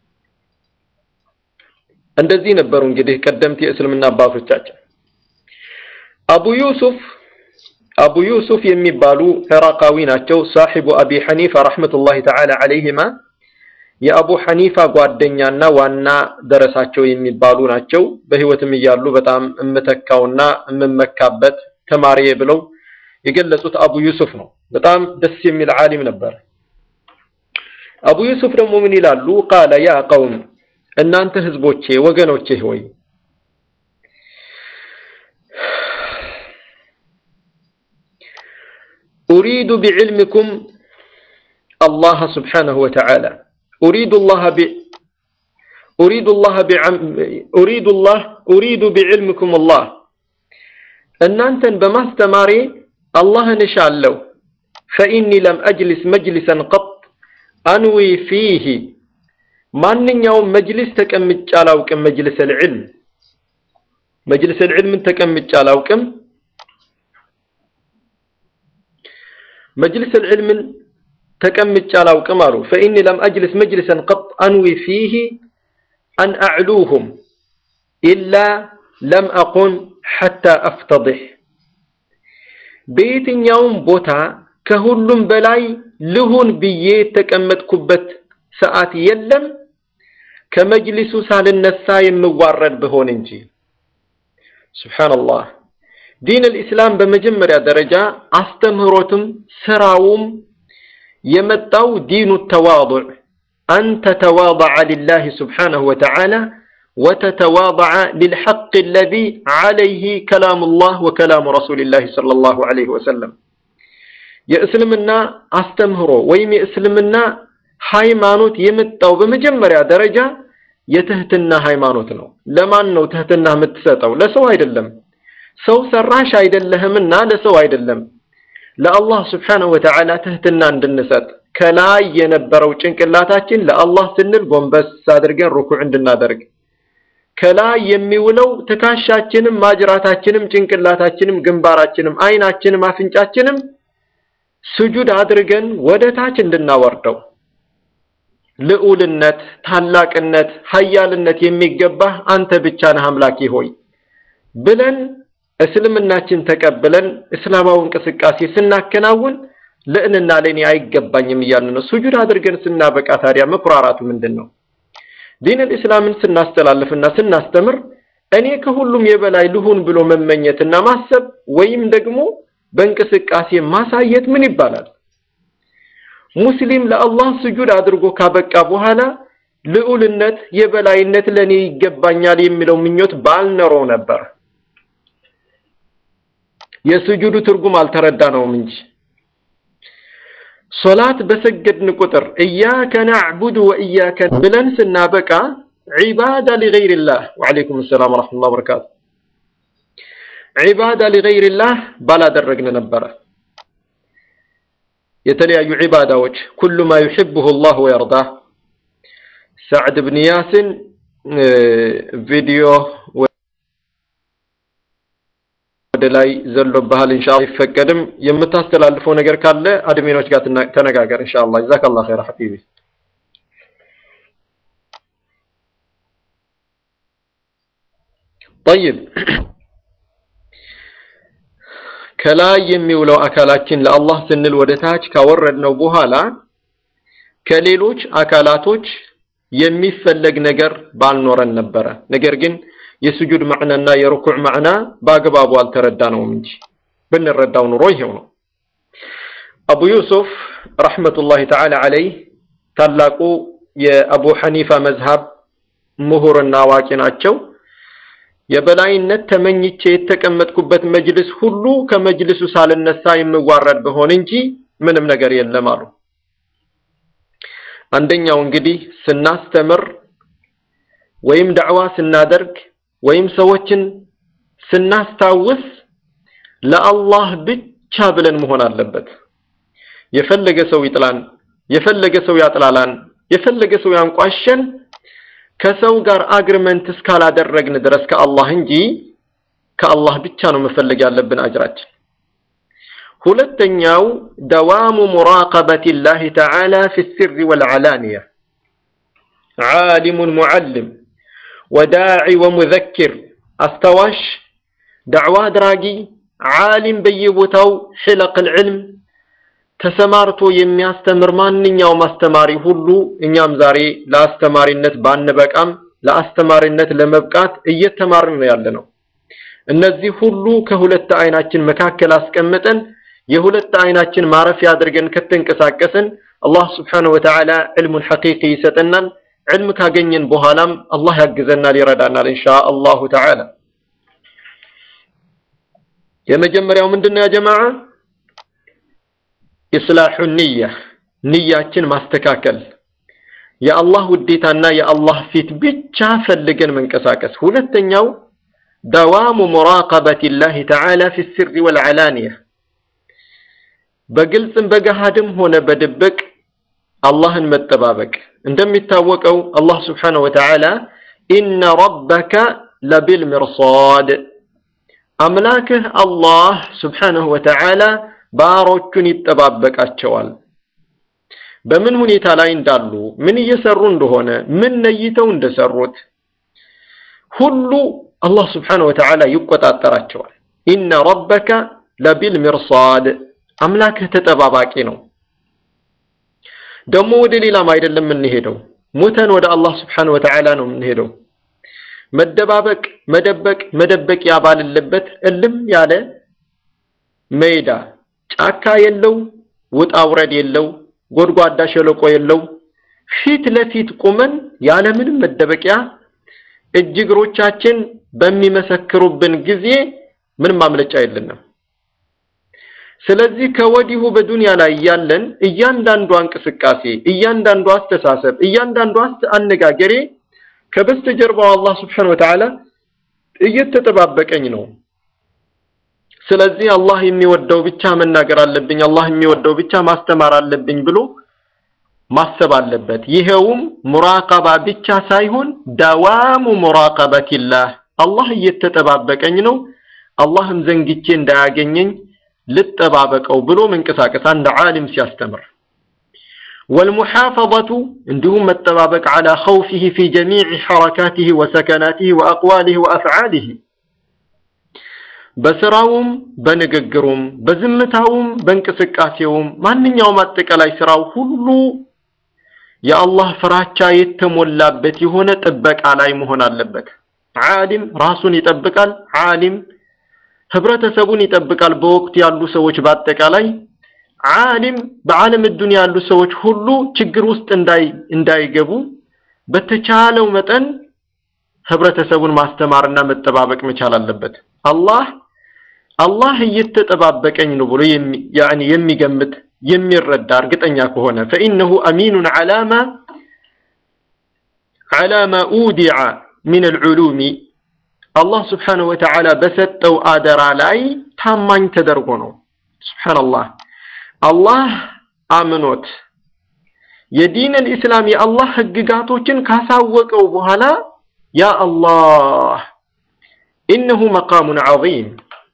እንደዚህ ነበሩ እንግዲህ ቀደምት የእስልምና አባቶቻችን። አቡ ዩሱፍ አቡ ዩሱፍ የሚባሉ ዕራቃዊ ናቸው። ሳሒቡ አቢ ሐኒፋ ረሕመቱላሂ ተዓላ ዐለይሂማ የአቡ ሐኒፋ ጓደኛና ዋና ደረሳቸው የሚባሉ ናቸው። በህይወትም እያሉ በጣም እምተካውና እምመካበት ተማሪዬ ብለው የገለጹት አቡ ዩሱፍ ነው። በጣም ደስ የሚል ዓሊም ነበር። አቡ ዩሱፍ ደግሞ ምን ይላሉ? ቃለ ያ ቀውም እናንተ ህዝቦቼ ወገኖቼ ሆይ ኡሪዱ ቢዕልሚኩም አላህ ስብሓነሁ ወተዓላ ኡሪዱ ላህ ኡሪዱ ላህ ኡሪዱ ላህ ኡሪዱ ቢዕልሚኩም አላህ እናንተን በማስተማሬ አላህን እሻለሁ። ፈኢኒ ለም አጅሊስ መጅሊሰን ቀጥ አንዊ ፊህ ማንኛውም መጅሊስ ተቀምጬ አላውቅም። መጅሊሰል ዒልም መጅሊሰል ዒልምን ተቀምጬ አላውቅም። መጅሊሰል ዒልምን ተቀምጬ አላውቅም አሉ። ፈኢኒ ለም አጅሊስ መጅሊሰን ቀጥ አንዊ ፊህ አን አዕሉሁም ኢላ ለም አቁን ሐታ አፍተድሕ በየትኛውም ቦታ ከሁሉም በላይ ልሁን ብዬ የተቀመጥኩበት ሰዓት የለም ከመጅሊሱ ሳልነሳ የምዋረድ ብሆን እንጂ። ሱብሓነላህ። ዲን አልኢስላም በመጀመሪያ ደረጃ አስተምህሮትም ስራውም የመጣው ዲኑ ተዋዱዕ አን ተተዋضዐ ሊላህ ስብሓነሁ ወተዓላ ወተተዋضዐ ሊልሐቅ አለዚ ዐለይህ ከላሙላህ ወከላሙ ረሱሊላህ ሰለላሁ ዐለይሂ ወሰለም። የእስልምና አስተምህሮ ወይም የእስልምና ሃይማኖት የመጣው በመጀመሪያ ደረጃ የትህትና ሃይማኖት ነው። ለማን ነው ትህትና የምትሰጠው? ለሰው አይደለም። ሰው ሰራሽ አይደለህምና ለሰው አይደለም። ለአላህ ስብሓነሁ ወተዓላ ትህትና እንድንሰጥ ከላይ የነበረው ጭንቅላታችን ለአላህ ስንል ጎንበስ አድርገን ሩኩዕ እንድናደርግ ከላይ የሚውለው ትከሻችንም ማጅራታችንም ጭንቅላታችንም ግንባራችንም አይናችንም አፍንጫችንም ስጁድ አድርገን ወደ ታች እንድናወርደው ልዑልነት፣ ታላቅነት፣ ሀያልነት የሚገባህ አንተ ብቻ ነህ አምላኬ ሆይ ብለን እስልምናችን ተቀብለን እስላማዊ እንቅስቃሴ ስናከናውን ልዕልና ለእኔ አይገባኝም እያልን ነው። ስጁድ አድርገን ስናበቃ ታዲያ መኩራራቱ ምንድን ነው? ዲን አልእስላምን ስናስተላልፍና ስናስተምር እኔ ከሁሉም የበላይ ልሁን ብሎ መመኘትና ማሰብ ወይም ደግሞ በእንቅስቃሴ ማሳየት ምን ይባላል? ሙስሊም ለአላህ ስጁድ አድርጎ ካበቃ በኋላ ልዑልነት፣ የበላይነት ለእኔ ይገባኛል የሚለው ምኞት ባልኖረው ነበር። የስጁዱ ትርጉም አልተረዳነውም እንጂ ሶላት በሰገድን ቁጥር እያከ ናዕቡድ ወእያከ ብለን ስናበቃ ዒባዳ ሊገይሪላህ ወዓለይኩም ሰላም ወረሕመቱላህ ወበረካቱ ዒባዳ ሊገይሪላህ ባላደረግን ነበረ። የተለያዩ ዒባዳዎች ኩሉ ማ ዩሕብሁ ላህ ወየርዳህ ሳዕድ ብን ያሲን ቪዲዮ ወደ ላይ ዘሎብሃል። ኢንሻአላህ አይፈቀድም። የምታስተላልፈው ነገር ካለ አድሚኖች ጋር ተነጋገር። ኢንሻአላህ ጀዛከላህ ኸይር ሐቢቢ። ጠይብ ከላይ የሚውለው አካላችን ለአላህ ስንል ወደ ታች ካወረድነው በኋላ ከሌሎች አካላቶች የሚፈለግ ነገር ባልኖረን ነበረ። ነገር ግን የስጁድ ማዕናና የሩኩዕ ማዕና በአግባቡ አልተረዳነውም እንጂ ብንረዳው ኑሮ ይሄው ነው። አቡ ዩሱፍ ረሕመቱላሂ ተዓላ ዐለይህ ታላቁ የአቡ ሐኒፋ መዝሃብ ምሁርና አዋቂ ናቸው። የበላይነት ተመኝቼ የተቀመጥኩበት መጅልስ ሁሉ ከመጅልሱ ሳልነሳ የምዋረድ በሆን እንጂ ምንም ነገር የለም አሉ። አንደኛው እንግዲህ ስናስተምር ወይም ዳዕዋ ስናደርግ ወይም ሰዎችን ስናስታውስ ለአላህ ብቻ ብለን መሆን አለበት። የፈለገ ሰው ይጥላን፣ የፈለገ ሰው ያጥላላን፣ የፈለገ ሰው ያንቋሸን ከሰው ጋር አግሪመንት እስካላደረግን ድረስ ከአላህ እንጂ ከአላህ ብቻ ነው መፈለግ ያለብን አጅራችን። ሁለተኛው ደዋሙ ሙራቀበት ላህ ተዓላ ፊ ስሪ ወልዓላንያ ዓሊሙን ሙዓልም ወዳዒ ወሙዘኪር አስታዋሽ ዳዕዋ አድራጊ ዓሊም በየቦታው ሕለቅ ልዕልም ተሰማርቶ የሚያስተምር ማንኛውም አስተማሪ ሁሉ እኛም ዛሬ ለአስተማሪነት ባንበቃም ለአስተማሪነት ለመብቃት እየተማርን ነው ያለ ነው። እነዚህ ሁሉ ከሁለት አይናችን መካከል አስቀምጠን የሁለት አይናችን ማረፊያ አድርገን ከተንቀሳቀስን አላህ ስብሓነሁ ወተዓላ ዕልሙን ሐቂቂ ይሰጠናል። ዕልም ካገኘን በኋላም አላህ ያግዘናል፣ ይረዳናል ኢንሻ አላሁ ተዓላ። የመጀመሪያው ምንድነው ያ ጀማዓ? ኢስላሑ ንያ ንያችን ማስተካከል የአላህ ውዴታና የአላህ ፊት ብቻ ፈልገን መንቀሳቀስ። ሁለተኛው ደዋሙ ሙራቀበት ላህ ተዓላ ፊ ስሪ ወልዓላንያ በግልጽም በገሃድም ሆነ በድብቅ አላህን መጠባበቅ። እንደሚታወቀው አላህ ስብሓነሁ ወተዓላ ኢነ ረበከ ለቢልሚርሳድ አምላክህ አላህ ስብሓነሁ ወተዓላ ባሮቹን ይጠባበቃቸዋል። በምን ሁኔታ ላይ እንዳሉ፣ ምን እየሰሩ እንደሆነ፣ ምን ነይተው እንደሰሩት ሁሉ አላህ ስብሓነሁ ወተዓላ ይቆጣጠራቸዋል። ኢነ ረበከ ለቢልሚርሳድ አምላክህ ተጠባባቂ ነው። ደግሞ ወደ ሌላም አይደለም የምንሄደው፣ ሙተን ወደ አላህ ስብሓነሁ ወተዓላ ነው የምንሄደው። መደባበቅ፣ መደበቅ፣ መደበቂያ ባልለበት እልም ያለ ሜዳ ጫካ የለው፣ ውጣ ውረድ የለው፣ ጎድጓዳ ሸለቆ የለው። ፊት ለፊት ቁመን ያለምንም መደበቂያ እጅ እግሮቻችን በሚመሰክሩብን ጊዜ ምንም ማምለጫ የለንም። ስለዚህ ከወዲሁ በዱንያ ላይ ያለን እያንዳንዷ እንቅስቃሴ፣ እያንዳንዷ አስተሳሰብ፣ እያንዳንዷ አነጋገሬ ከበስተጀርባው አላህ ስብሓነሁ ወተዓላ እየተጠባበቀኝ ነው። ስለዚህ አላህ የሚወደው ብቻ መናገር አለብኝ፣ አላህ የሚወደው ብቻ ማስተማር አለብኝ ብሎ ማሰብ አለበት። ይሄውም ሙራቀባ ብቻ ሳይሆን ደዋሙ ሙራቀበቲላህ አላህ እየተጠባበቀኝ ነው፣ አላህም ዘንግቼ እንዳያገኘኝ ልጠባበቀው ብሎ መንቀሳቀስ አንድ ዓሊም ሲያስተምር ወልሙሓፈظቱ እንዲሁም መጠባበቅ ዓላ ኸውፊህ ፊ ጀሚዕ ሐረካቲህ ወሰከናቲህ ወአቅዋሊህ ወአፍዓሊህ በስራውም በንግግሩም በዝምታውም በእንቅስቃሴውም ማንኛውም አጠቃላይ ስራው ሁሉ የአላህ ፍራቻ የተሞላበት የሆነ ጥበቃ ላይ መሆን አለበት። ዓሊም ራሱን ይጠብቃል። ዓሊም ህብረተሰቡን ይጠብቃል። በወቅቱ ያሉ ሰዎች በአጠቃላይ ዓሊም በዓለም ዱንያ ያሉ ሰዎች ሁሉ ችግር ውስጥ እንዳይገቡ በተቻለው መጠን ህብረተሰቡን ማስተማርና መጠባበቅ መቻል አለበት። አላህ አላህ እየተጠባበቀኝ ነው ብሎ ያኒ የሚገምት የሚረዳ እርግጠኛ ከሆነ ፈኢነሁ አሚኑን ዐላማ ዐላማ ኡዲዐ ሚን አልዑሉሚ አላህ ስብሓነሁ ወተዓላ በሰጠው አደራ ላይ ታማኝ ተደርጎ ነው። ሱብሓነላህ አላህ አምኖት የዲን አልኢስላም የአላህ ህግጋቶችን ካሳወቀው በኋላ ያ አላህ ኢነሁ መቃሙን ዐዚም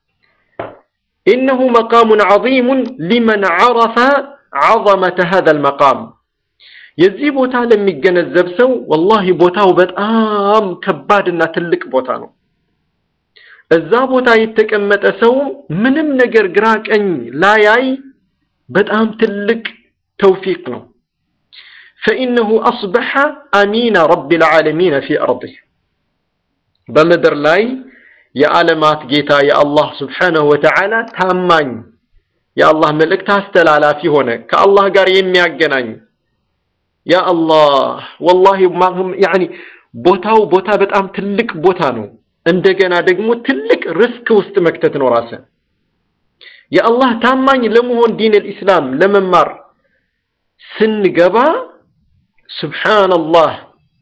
ኢነሁ መቃሙን ዐዚሙን ሊመን ዐረፈ ዐዘመተ ሀዘል መቃም የዚህ ቦታ ለሚገነዘብ ሰው ወላሂ ቦታው በጣም ከባድና ትልቅ ቦታ ነው። እዛ ቦታ የተቀመጠ ሰው ምንም ነገር ግራ ቀኝ ላያይ በጣም ትልቅ ተውፊቅ ነው። ፈኢነሁ አስበሐ አሚነ ረቢል ዓለሚን ፊ አርዲህ በምድር ላይ የዓለማት ጌታ የአላህ ስብሓነሁ ወተዓላ ታማኝ የአላህ መልእክት አስተላላፊ ሆነ፣ ከአላህ ጋር የሚያገናኝ ያ አላህ ወላሂ ያኒ ቦታው ቦታ በጣም ትልቅ ቦታ ነው። እንደገና ደግሞ ትልቅ ርስክ ውስጥ መክተት ነው ራስን የአላህ ታማኝ ለመሆን ዲን አልኢስላም ለመማር ስንገባ ሱብሓነላህ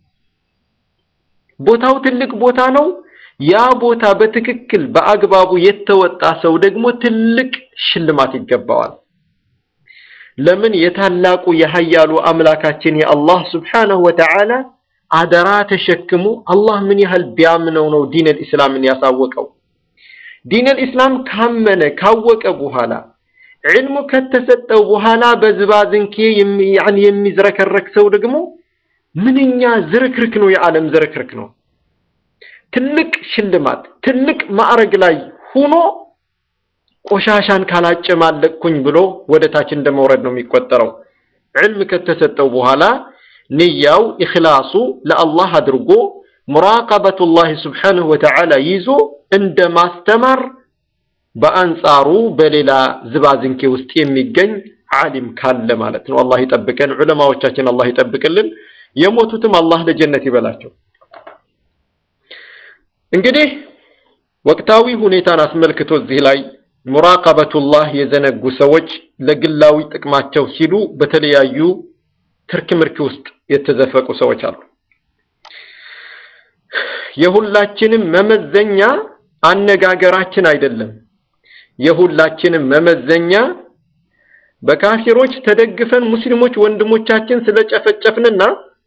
ቦታው ትልቅ ቦታ ነው። ያ ቦታ በትክክል በአግባቡ የተወጣ ሰው ደግሞ ትልቅ ሽልማት ይገባዋል። ለምን የታላቁ የሀያሉ አምላካችን የአላህ ስብሓነሁ ወተዓላ አደራ ተሸክሞ አላህ ምን ያህል ቢያምነው ነው ዲን አልኢስላምን ያሳወቀው። ዲን አልኢስላም ካመነ ካወቀ በኋላ ዕልሙ ከተሰጠው በኋላ በዝባዝንኬ የሚዝረከረክ ሰው ደግሞ ምንኛ ዝርክርክ ነው፣ የዓለም ዝርክርክ ነው። ትልቅ ሽልማት ትልቅ ማዕረግ ላይ ሆኖ ቆሻሻን ካላጨማለቅኩኝ ብሎ ወደ ታች እንደመውረድ ነው የሚቆጠረው። ዕልም ከተሰጠው በኋላ ንያው ኢኽላሱ ለአላህ አድርጎ ሙራቀበቱላህ ስብሓነሁ ወተዓላ ይዞ እንደ ማስተማር በአንጻሩ በሌላ ዝባዝንኬ ውስጥ የሚገኝ ዓሊም ካለ ማለት ነው። አላህ ይጠብቀን። ዑለማዎቻችን አላህ ይጠብቅልን። የሞቱትም አላህ ለጀነት ይበላቸው። እንግዲህ ወቅታዊ ሁኔታን አስመልክቶ እዚህ ላይ ሙራቀበቱላህ የዘነጉ ሰዎች ለግላዊ ጥቅማቸው ሲሉ በተለያዩ ትርክ ምርክ ውስጥ የተዘፈቁ ሰዎች አሉ። የሁላችንም መመዘኛ አነጋገራችን አይደለም። የሁላችንም መመዘኛ በካፊሮች ተደግፈን ሙስሊሞች ወንድሞቻችን ስለጨፈጨፍንና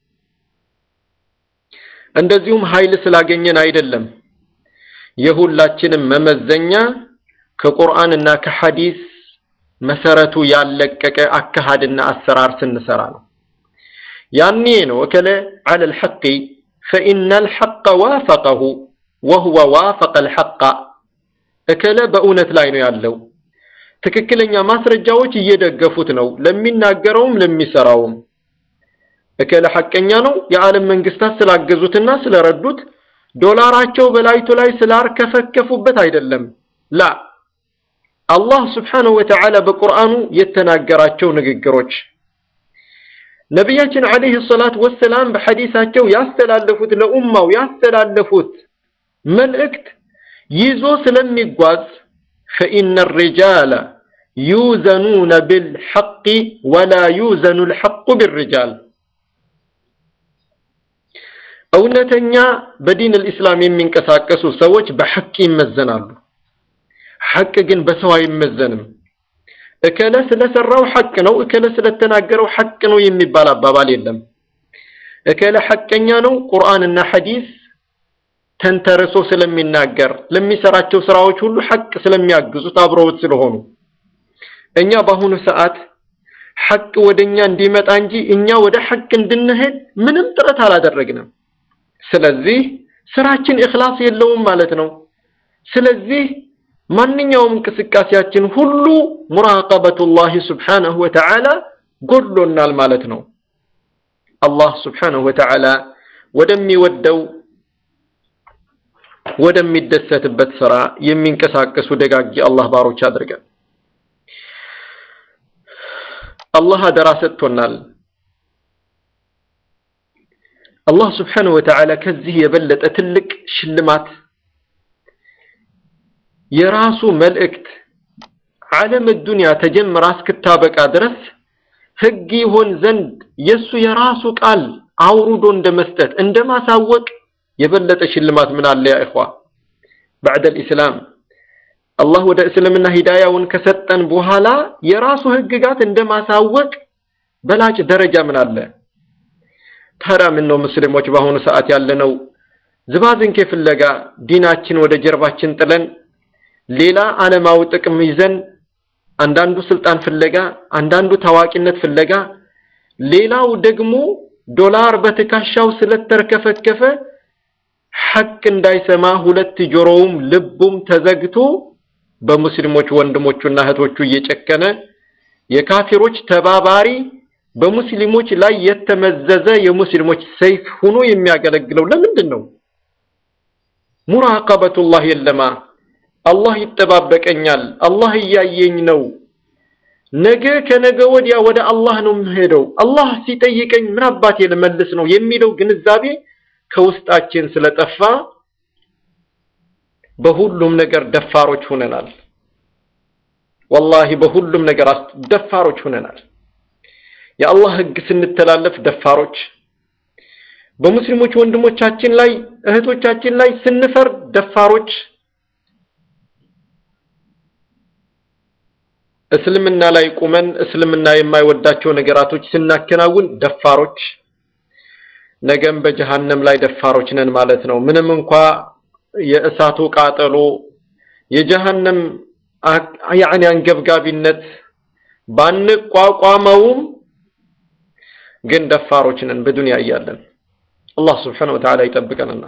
እንደዚሁም ኃይል ስላገኘን አይደለም። የሁላችንም መመዘኛ ከቁርአንና ከሐዲስ መሰረቱ ያለቀቀ አካሃድና አሰራር ስንሰራ ነው። ያኔ ነው እከለ ዐለ ልሐቂ ፈኢነ ልሐቀ ዋፈቀሁ ወሁወ ዋፈቀ ልሐቃ እከለ በእውነት ላይ ነው ያለው። ትክክለኛ ማስረጃዎች እየደገፉት ነው ለሚናገረውም ለሚሰራውም። እከለ ሐቀኛ ነው የዓለም መንግስታት ስላገዙትና ስለረዱት ዶላራቸው በላይቱ ላይ ስላርከፈከፉበት አይደለም። ላ አላህ ስብሓነሁ ወተዓላ በቁርአኑ የተናገራቸው ንግግሮች ነቢያችን ዓለይሂ ሰላት ወሰላም በሐዲሳቸው ያስተላለፉት ለኡማው ያስተላለፉት መልእክት ይዞ ስለሚጓዝ ፈኢነ ሪጃለ ዩዘኑነ ብልሐቂ ወላ ዩዘኑ ልሐቁ ብርጃል እውነተኛ በዲን ልእስላም የሚንቀሳቀሱ ሰዎች በሐቅ ይመዘናሉ። ሐቅ ግን በሰው አይመዘንም። እከለ ስለሰራው ሐቅ ነው፣ እከለ ስለተናገረው ሐቅ ነው የሚባል አባባል የለም። እከለ ሐቀኛ ነው ቁርአንና ሐዲስ ተንተርሶ ስለሚናገር ለሚሰራቸው ስራዎች ሁሉ ሐቅ ስለሚያግዙት አብረውት ስለሆኑ እኛ በአሁኑ ሰዓት ሐቅ ወደኛ እንዲመጣ እንጂ እኛ ወደ ሐቅ እንድንሄድ ምንም ጥረት አላደረግንም። ስለዚህ ስራችን ኢኽላስ የለውም ማለት ነው። ስለዚህ ማንኛውም እንቅስቃሴያችን ሁሉ ሙራቀበቱላህ ስብሓነሁ ወተዓላ ጎድሎናል ማለት ነው። አላህ ስብሓነሁ ወተዓላ ወደሚወደው ወደሚደሰትበት ስራ የሚንቀሳቀሱ ደጋጊ አላህ ባሮች አድርገን። አላህ አደራ ሰጥቶናል። አላህ ስብሓነሁ ወተዓላ ከዚህ የበለጠ ትልቅ ሽልማት የራሱ መልእክት ዓለም ዱንያ ተጀምራ እስክታበቃ ድረስ ህግ ይሆን ዘንድ የሱ የራሱ ቃል አውርዶ እንደ መስጠት እንደ ማሳወቅ የበለጠ ሽልማት ምን አለ? ያ ኢኽዋ ባዕደል ኢስላም አላህ ወደ እስልምና ሂዳያውን ከሰጠን በኋላ የራሱ ህግጋት እንደ ማሳወቅ በላጭ ደረጃ ምን አለ? ታዲያ ምን ነው ሙስሊሞች በአሁኑ ሰዓት ያለነው ዝባዝንኬ ፍለጋ ዲናችን ወደ ጀርባችን ጥለን ሌላ ዓለማዊ ጥቅም ይዘን አንዳንዱ ስልጣን ፍለጋ፣ አንዳንዱ ታዋቂነት ፍለጋ፣ ሌላው ደግሞ ዶላር በትከሻው ስለተርከፈከፈ ሐቅ እንዳይሰማ ሁለት ጆሮውም ልቡም ተዘግቶ በሙስሊሞች ወንድሞቹና እህቶቹ እየጨከነ የካፊሮች ተባባሪ በሙስሊሞች ላይ የተመዘዘ የሙስሊሞች ሰይፍ ሆኖ የሚያገለግለው ለምንድን ነው? ሙራቀበቱላህ የለማ። አላህ ይጠባበቀኛል፣ አላህ እያየኝ ነው፣ ነገ ከነገ ወዲያ ወደ አላህ ነው የምሄደው፣ አላህ ሲጠይቀኝ ምን አባቴ ልመልስ ነው የሚለው ግንዛቤ ከውስጣችን ስለጠፋ በሁሉም ነገር ደፋሮች ሆነናል። ወላሂ በሁሉም ነገር ደፋሮች ሆነናል። የአላህ ህግ ስንተላለፍ ደፋሮች፣ በሙስሊሞች ወንድሞቻችን ላይ እህቶቻችን ላይ ስንፈርድ ደፋሮች፣ እስልምና ላይ ቁመን እስልምና የማይወዳቸው ነገራቶች ስናከናውን ደፋሮች፣ ነገም በጀሃነም ላይ ደፋሮች ነን ማለት ነው። ምንም እንኳ የእሳቱ ቃጠሎ የጀሃነም ያዕኒ አንገብጋቢነት ባንቋቋመውም ግን ደፋሮች ነን በዱንያ እያለን። አላህ ስብሓነሁ ወተዓላ ይጠብቀንና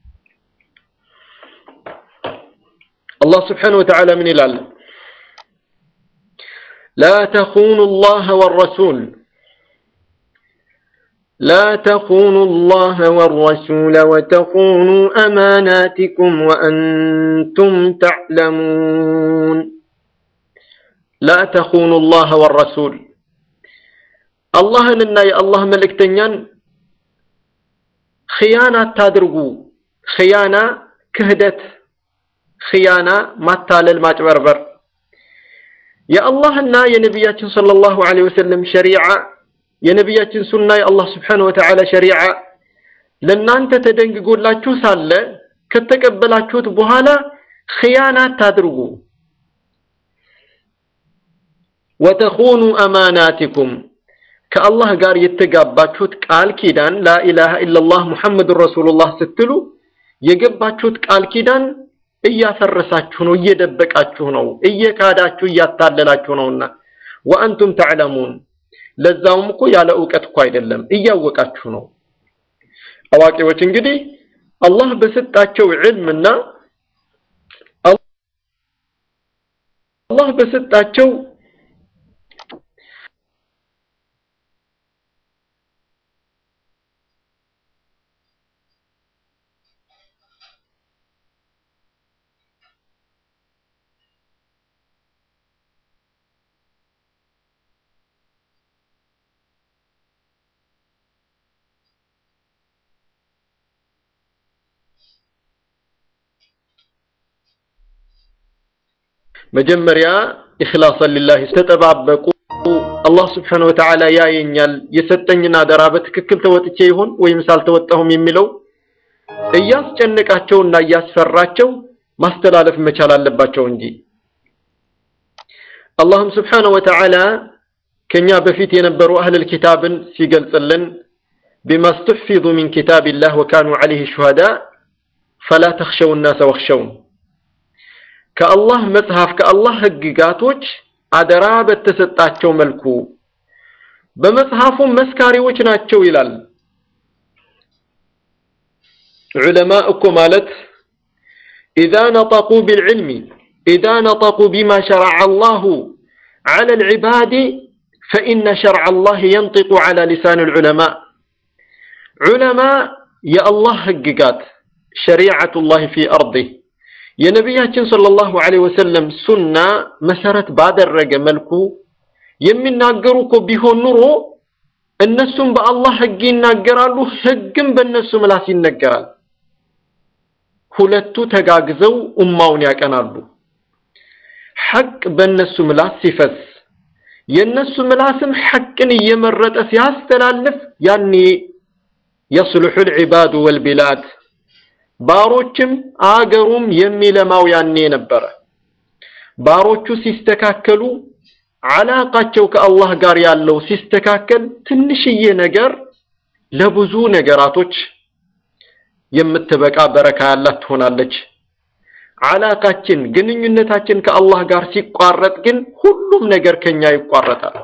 አላህ ስብሓነሁ ወተዓላ ምን ይላል? ላ ተኹኑ ላህ ወረሱል لا تخونوا الله والرسول وتخونوا أماناتكم وأنتم تعلمون لا تخونوا الله والرسول الله إننا يا الله ملكتنيان خيانة تدرجو خيانة كهدت خيانة ما تالل ما تبربر يا الله إننا يا نبياتنا صلى الله عليه وسلم شريعة የነቢያችን ሱና የአላህ ስብሓነሁ ወተዓላ ሸሪዓ ለእናንተ ተደንግጎላችሁ ሳለ ከተቀበላችሁት በኋላ ኽያና አታድርጉ። ወተኹኑ አማናቲኩም ከአላህ ጋር የተጋባችሁት ቃል ኪዳን ላኢላሃ ኢለላህ ሙሐመዱን ረሱሉላህ ስትሉ የገባችሁት ቃል ኪዳን እያፈረሳችሁ ነው፣ እየደበቃችሁ ነው፣ እየካዳችሁ እያታለላችሁ ነውና ወአንቱም ተዕለሙን ለዛውም እኮ ያለ እውቀት እኮ አይደለም እያወቃችሁ ነው። አዋቂዎች እንግዲህ አላህ በሰጣቸው ዕልምና አላህ በሰጣቸው መጀመሪያ ኢኽላሰን ሊላህ ተጠባበቁ። አላህ ስብሓነሁ ወተዓላ ያየኛል፣ የሰጠኝን አደራ በትክክል ተወጥቼ ይሆን ወይም ሳልተወጣሁም የሚለው እያስጨነቃቸውና እያስፈራቸው ማስተላለፍ መቻል አለባቸው እንጂ አላህም ስብሓነሁ ወተዓላ ከኛ በፊት የነበሩ አህለል ኪታብን ሲገልጽልን ቢማ ስተሕፊዙ ሚን ኪታቢላህ ወካኑ ዐለይሂ ሹሃዳ ፈላ ተኽሸው ናሰ ወኽሸውን ከአላህ መጽሐፍ ከአላህ ህግጋቶች አደራ በተሰጣቸው መልኩ በመጽሐፉ መስካሪዎች ናቸው ይላል። ዑለማ እኮ ማለት ኢዛ ነጠቁ ቢልዕልሚ ኢዛ ነጠቁ ቢማ ሸረዐ አላሁ ዐለ ልዕባድ ፈኢነ ሸርዐ አላህ የንጢቁ ዐላ ሊሳን ልዑለማ ዑለማ የአላህ ህግጋት ሸሪዐቱላህ ፊ አርዲህ የነቢያችን ሰለላሁ ዐለይሂ ወሰለም ሱና መሰረት ባደረገ መልኩ የሚናገሩ እኮ ቢሆን ኑሮ እነሱም በአላህ ህግ ይናገራሉ፣ ህግም በእነሱ ምላስ ይነገራል። ሁለቱ ተጋግዘው ኡማውን ያቀናሉ። ሐቅ በእነሱ ምላስ ሲፈስ የእነሱ ምላስም ሐቅን እየመረጠ ሲያስተላልፍ ያኔ የስልሑል ዒባዱ ወልቢላድ ባሮችም አገሩም የሚለማው ያኔ ነበረ። ባሮቹ ሲስተካከሉ አላቃቸው ከአላህ ጋር ያለው ሲስተካከል ትንሽዬ ነገር ለብዙ ነገራቶች የምትበቃ በረካ ያላት ትሆናለች። አላቃችን ግንኙነታችን ከአላህ ጋር ሲቋረጥ ግን ሁሉም ነገር ከኛ ይቋረጣል።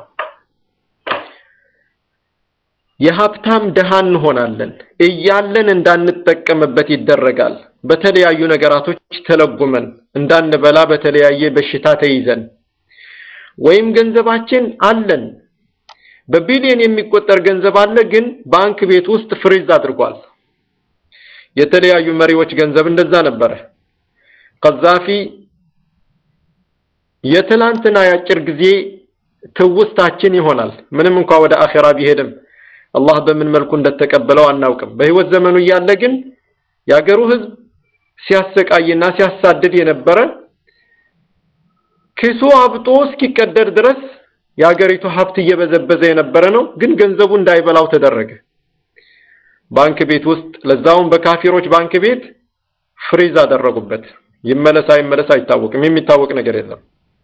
የሀብታም ድሃ እንሆናለን። እያለን እንዳንጠቀምበት ይደረጋል። በተለያዩ ነገራቶች ተለጉመን እንዳንበላ በተለያየ በሽታ ተይዘን ወይም ገንዘባችን አለን በቢሊዮን የሚቆጠር ገንዘብ አለ፣ ግን ባንክ ቤት ውስጥ ፍሪዝ አድርጓል። የተለያዩ መሪዎች ገንዘብ እንደዛ ነበረ። ቀዛፊ የትላንትና የአጭር ጊዜ ትውስታችን ይሆናል። ምንም እንኳ ወደ አኼራ ቢሄድም አላህ በምን መልኩ እንደተቀበለው አናውቅም። በህይወት ዘመኑ እያለ ግን የአገሩ ህዝብ ሲያሰቃይና ሲያሳድድ የነበረ ኪሱ አብጦ እስኪቀደድ ድረስ የአገሪቱ ሀብት እየበዘበዘ የነበረ ነው። ግን ገንዘቡ እንዳይበላው ተደረገ። ባንክ ቤት ውስጥ ለዛውም በካፊሮች ባንክ ቤት ፍሪዝ አደረጉበት። ይመለስ አይመለስ አይታወቅም። የሚታወቅ ነገር የለም።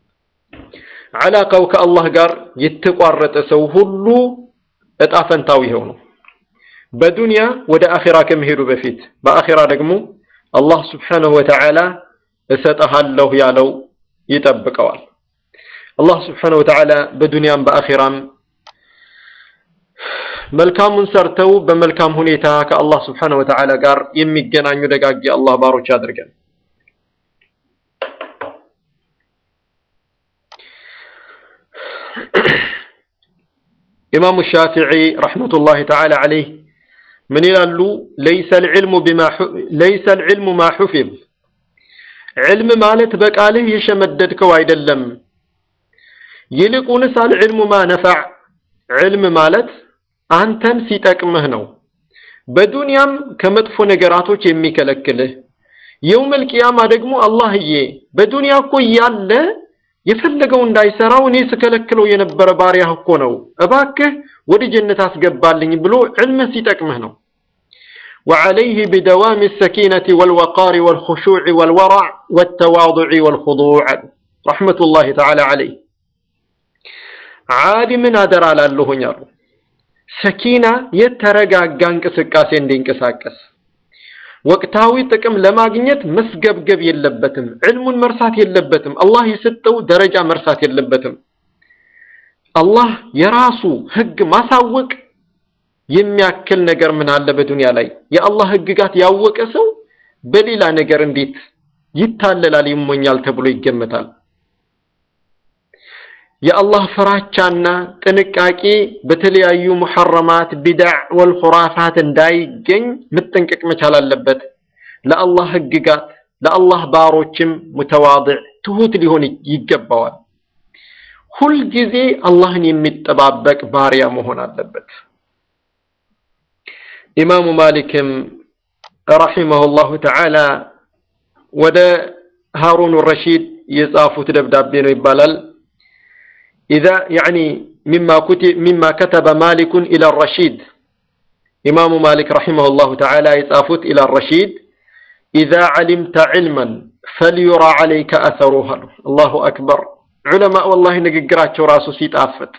አላቃው ከአላህ ጋር የተቋረጠ ሰው ሁሉ እጣ ፈንታው ይኸው ነው። በዱንያ ወደ አኺራ ከመሄዱ በፊት በአኺራ ደግሞ አላህ ስብሓነሁ ወተዓላ እሰጠሃለሁ ያለው ይጠብቀዋል። አላህ ስብሓነሁ ወተዓላ በዱንያም በአኺራም መልካሙን ሰርተው በመልካም ሁኔታ ከአላህ ስብሓነሁ ወተዓላ ጋር የሚገናኙ ደጋግ የአላህ ባሮች አድርገን። ኢማሙ ሻፊዒ ረሕመቱላሂ ተዓላ ዐለይህ ምን ይላሉ? ለይሰ ልዕልሙ ማ ሑፊዝ ዕልም ማለት በቃልህ የሸመደድከው አይደለም። ይልቁንስ አልዕልሙ ማ ነፈዕ ዕልም ማለት አንተን ሲጠቅምህ ነው። በዱንያም ከመጥፎ ነገራቶች የሚከለክልህ የውመል ቂያማ ደግሞ አላህዬ በዱንያ እኮ እያለ የፈለገው እንዳይሰራው እኔ ስከለክለው የነበረ ባሪያህ እኮ ነው፣ እባክህ ወደ ጀነት አስገባልኝ ብሎ ዕልምህ ሲጠቅምህ ነው። وعليه بدوام السكينة والوقار والخشوع والورع والتواضع والخضوع رحمة الله تعالى عليه ዓሊምን አደራ ላለሁኝ አሉ። ሰኪና የተረጋጋ እንቅስቃሴ እንዲንቀሳቀስ ወቅታዊ ጥቅም ለማግኘት መስገብገብ የለበትም። ዕልሙን መርሳት የለበትም። አላህ የሰጠው ደረጃ መርሳት የለበትም። አላህ የራሱ ህግ ማሳወቅ የሚያክል ነገር ምን አለ በዱንያ ላይ? የአላህ ህግጋት ያወቀ ሰው በሌላ ነገር እንዴት ይታለላል፣ ይሞኛል ተብሎ ይገመታል። የአላህ ፍራቻና ጥንቃቄ በተለያዩ ሙሐረማት ቢድዕ ወልኹራፋት እንዳይገኝ መጠንቀቅ መቻል አለበት። ለአላህ ህግጋት ለአላህ ባሮችም ሙተዋድዕ ትሁት ሊሆን ይገባዋል። ሁልጊዜ አላህን የሚጠባበቅ ባሪያ መሆን አለበት። ኢማሙ ማሊክም ረሒመሁላሁ ተዓላ ወደ ሃሩን ረሺድ የጻፉት ደብዳቤ ነው ይባላል إذا يعني مما كتب مما كتب مالك إلى الرشيد إمام مالك رحمه الله تعالى يتافت إلى الرشيد إذا علمت علما فليرى عليك أثره الله أكبر علماء والله نقرات راسو سيت آفت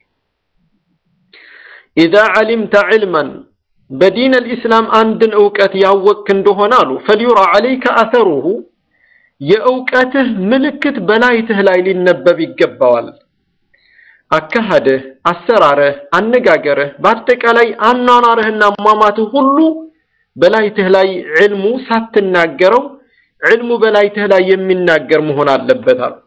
إذا علمت علما بدين الإسلام عندن أوقات يوك اندهنالو فليرى عليك أثره የእውቀትህ ምልክት በላይትህ ላይ ሊነበብ ይገባዋል። አካሃድህ፣ አሰራርህ፣ አነጋገርህ በአጠቃላይ አኗኗርህና አሟሟትህ ሁሉ በላይትህ ላይ ዕልሙ ሳትናገረው ዕልሙ በላይትህ ላይ የሚናገር መሆን አለበት አሉ።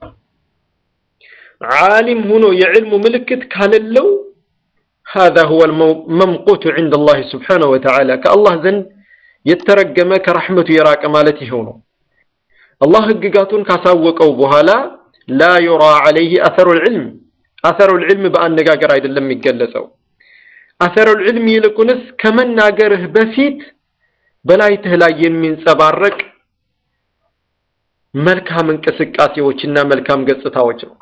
ዓሊም ሆኖ የዕልሙ ምልክት ካለለው هذا هو الممقوت عند الله سبحانه وتعالى ከአላህ ዘንድ የተረገመ ከረሕመቱ የራቀ ማለት ይኸው ነው። አላህ ህግጋቱን ካሳወቀው በኋላ ላ ዩራ ዐለይህ አሰሩል ዒልም አሰሩል ዒልም በአነጋገር አይደለም የሚገለጸው። አሰሩል ዒልም ይልቁንስ ከመናገርህ በፊት በላይትህ ላይ የሚንጸባረቅ መልካም እንቅስቃሴዎችና መልካም ገጽታዎች ነው።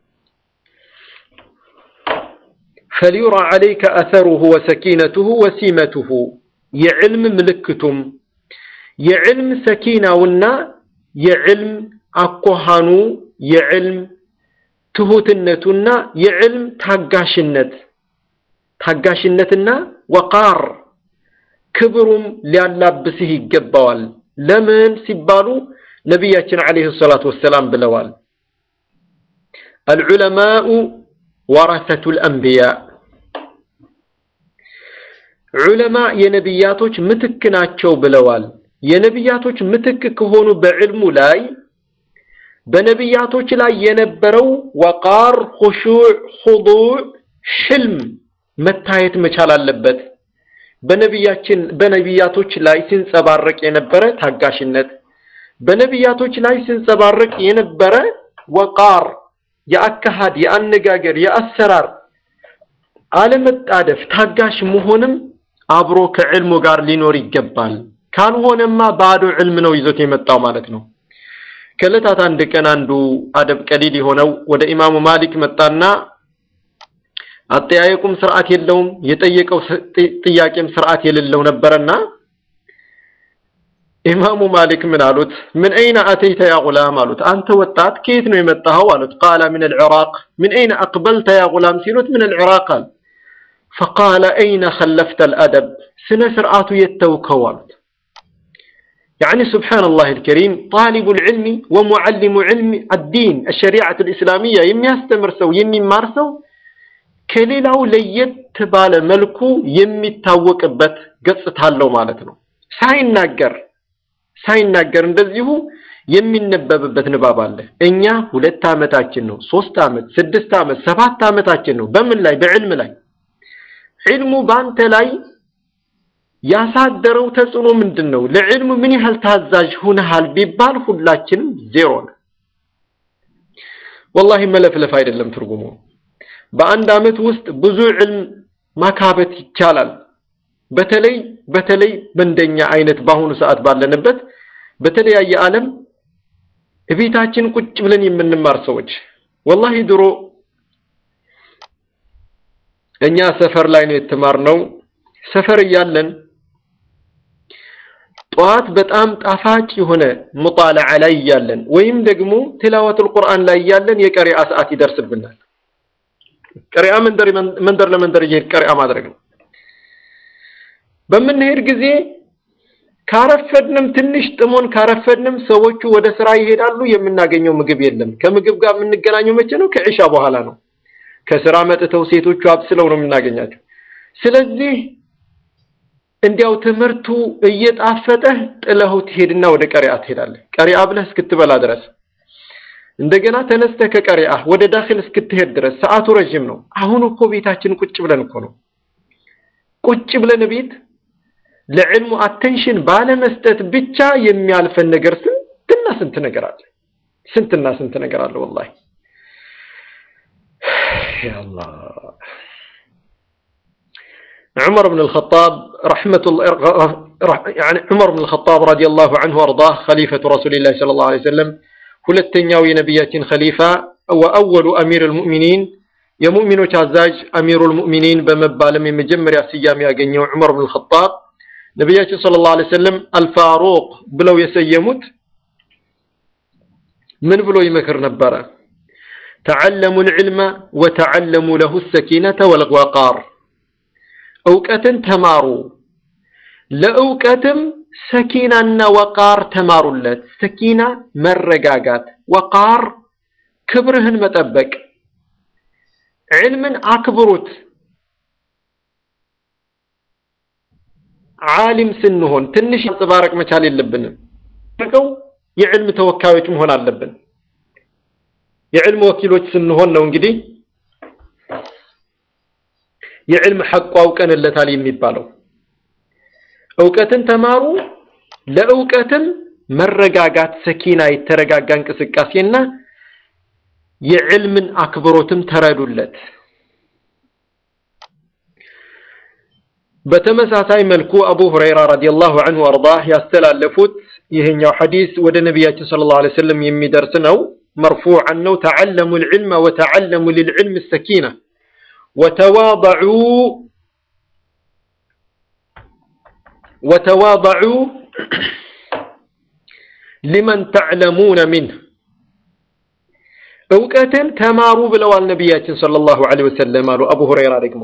ፈሊዩራ ዐለይከ አሰሩሁ ወሰኪነቱሁ ወሲመቱሁ የዕልም ምልክቱም የዕልም ሰኪናውና የዕልም አኳሃኑ የዕልም ትሁትነቱና የዕልም ታጋሽነት ታጋሽነትና ወቃር ክብሩም ሊያላብስህ ይገባዋል። ለምን ሲባሉ ነቢያችን ዓለይሂ ሰላቱ ወሰላም ብለዋል፣ አልዑለማኡ ወረሰቱል አንቢያ ዑለማ የነቢያቶች ምትክ ናቸው ብለዋል። የነቢያቶች ምትክ ከሆኑ በዕልሙ ላይ በነቢያቶች ላይ የነበረው ወቃር፣ ኹሹዕ፣ ኹዱዕ፣ ሕልም መታየት መቻል አለበት። በነቢያችን በነቢያቶች ላይ ሲንጸባረቅ የነበረ ታጋሽነት፣ በነቢያቶች ላይ ሲንጸባረቅ የነበረ ወቃር፣ የአካሃድ፣ የአነጋገር፣ የአሰራር አለመጣደፍ፣ ታጋሽ መሆንም አብሮ ከዕልሙ ጋር ሊኖር ይገባል። ካልሆነማ ባዶ ዕልም ነው ይዞት የመጣው ማለት ነው። ከዕለታት አንድ ቀን አንዱ አደብ ቀሊል የሆነው ወደ ኢማሙ ማሊክ መጣና አጠያየቁም ስርዓት የለውም፣ የጠየቀው ጥያቄም ስርዓት የሌለው ነበረና ኢማሙ ማሊክ ምን አሉት? ምን አይነ አተይተ ያ ጉላም አሉት። አንተ ወጣት ከየት ነው የመጣኸው አሉት። ቃለ ምን አልዕራቅ። ምን አይነ አቅበልተ ያ ጉላም ሲሉት ምን አልዕራቅ አለ። ፈቃለ አይነ ኸለፍተ አልአደብ፣ ስነ ስርዓቱ የተውከው አሉት። يعني سبحان الله الكريم طالب العلم ومعلم علم الدين الشريعة الإسلامية يم يستمر سو يم يمارسو كليلاو ليت باለ መልኩ የሚታወቅበት ገጽታ አለው ማለት ነው ሳይናገር ሳይናገር እንደዚሁ የሚነበብበት ንባብ አለ እኛ ሁለት ዓመታችን ነው ሶስት ዓመት ስድስት ዓመት ሰባት ዓመታችን ነው በምን ላይ በዕልም ላይ ዕልሙ ባንተ ላይ ያሳደረው ተጽዕኖ ምንድን ነው ለዕልሙ ምን ያህል ታዛዥ ሁነሃል ቢባል ሁላችንም ዜሮ ነው ወላሂ መለፍለፍ አይደለም ትርጉሙ በአንድ ዓመት ውስጥ ብዙ ዕልም ማካበት ይቻላል በተለይ በተለይ በእንደኛ አይነት በአሁኑ ሰዓት ባለንበት በተለያየ ዓለም እቤታችን ቁጭ ብለን የምንማር ሰዎች ወላሂ ድሮ እኛ ሰፈር ላይ ነው የተማርነው ሰፈር እያለን ጠዋት በጣም ጣፋጭ የሆነ ሙጣለዓ ላይ እያለን ወይም ደግሞ ትላወቱል ቁርአን ላይ እያለን የቀሪአ ሰዓት ይደርስብናል ቀሪአ መንደር መንደር ለመንደር እየሄድ ቀሪአ ማድረግ ነው በምንሄድ ጊዜ ካረፈድንም ትንሽ ጥሞን ካረፈድንም ሰዎቹ ወደ ስራ ይሄዳሉ የምናገኘው ምግብ የለም ከምግብ ጋር የምንገናኘው መቼ ነው ከዒሻ በኋላ ነው ከስራ መጥተው ሴቶቹ አብስለው ነው የምናገኛቸው ስለዚህ እንዲያው ትምህርቱ እየጣፈጠህ ጥለኸው ትሄድና ወደ ቀሪአ ትሄዳለህ ቀሪአ ብለህ እስክትበላ ድረስ እንደገና ተነስተህ ከቀሪአ ወደ ዳኺል እስክትሄድ ድረስ ሰዓቱ ረጅም ነው አሁን እኮ ቤታችን ቁጭ ብለን እኮ ነው ቁጭ ብለን ቤት ለዕልሙ አቴንሽን ባለመስጠት ብቻ የሚያልፈን ነገር ስንትና ስንት ነገር አለ ስንትና ስንት ነገር አለ ወላሂ يا الله عمر بن الخطاب رحمة الله يعني عمر بن الخطاب رضي الله عنه وارضاه خليفة رسول الله صلى الله عليه وسلم ሁለተኛው የነቢያችን ኸሊፋ ወአወሉ አሚር ልሙእሚኒን የሙእሚኖች አዛዥ አሚሩ ልሙእሚኒን በመባልም የመጀመሪያ ስያሜ ያገኘው ዑመር ብን ልኸጣብ ነቢያችን ስለ ላሁ ዐለይሂ ወሰለም አልፋሩቅ ብለው የሰየሙት ምን ብሎ ይመክር ነበረ ተዓለሙ ልዕልመ ወተዓለሙ ለሁ ሰኪነተ ወልወቃር እውቀትን ተማሩ ለእውቀትም ሰኪናና ወቃር ተማሩለት ሰኪና መረጋጋት ወቃር ክብርህን መጠበቅ ዕልምን አክብሩት ዓሊም ስንሆን ትንሽ አንጸባረቅ መቻል የለብንም ቀው የዕልም ተወካዮች መሆን አለብን የዕልም ወኪሎች ስንሆን ነው እንግዲህ የዕልም ሐቁ አውቀንለታል የሚባለው እውቀትን ተማሩ ለእውቀትም መረጋጋት ሰኪና የተረጋጋ እንቅስቃሴና የዕልምን አክብሮትም ተረዱለት በተመሳሳይ መልኩ አቡ ሁረይራ ረዲየላሁ ዐንሁ ወአርዳህ ያስተላለፉት ይህኛው ሐዲስ ወደ ነቢያችን ሰለላሁ ዐለይሂ ወሰለም የሚደርስ ነው مرفوعا ነው تعلموا العلم وتعلموا للعلم السكينة وتواضعوا وتواضعوا لمن تعلمون منه እውቀትን ተማሩ ብለዋል ነቢያችን ሰለላሁ ዐለይሂ ወሰለም አሉ አቡ ሁረይራ ደግሞ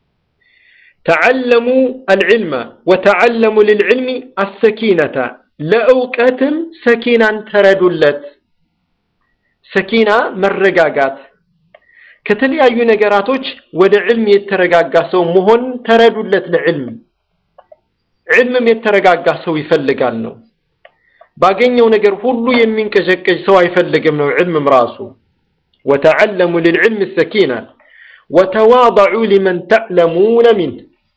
تعلموا العلم وتعلموا للعلم السكينة ለእውቀትም ሰኪናን ተረዱለት ሰኪና መረጋጋት ከተለያዩ ነገራቶች ወደ ዕልም የተረጋጋ ሰው መሆን ተረዱለት ለዕልም ዕልምም የተረጋጋ ሰው ይፈልጋል ነው ባገኘው ነገር ሁሉ የሚንቀዠቀዥ ሰው አይፈልግም ነው ዕልምም ራሱ وتعلموا للعلم السكينة وتواضعوا لمن تعلمون منه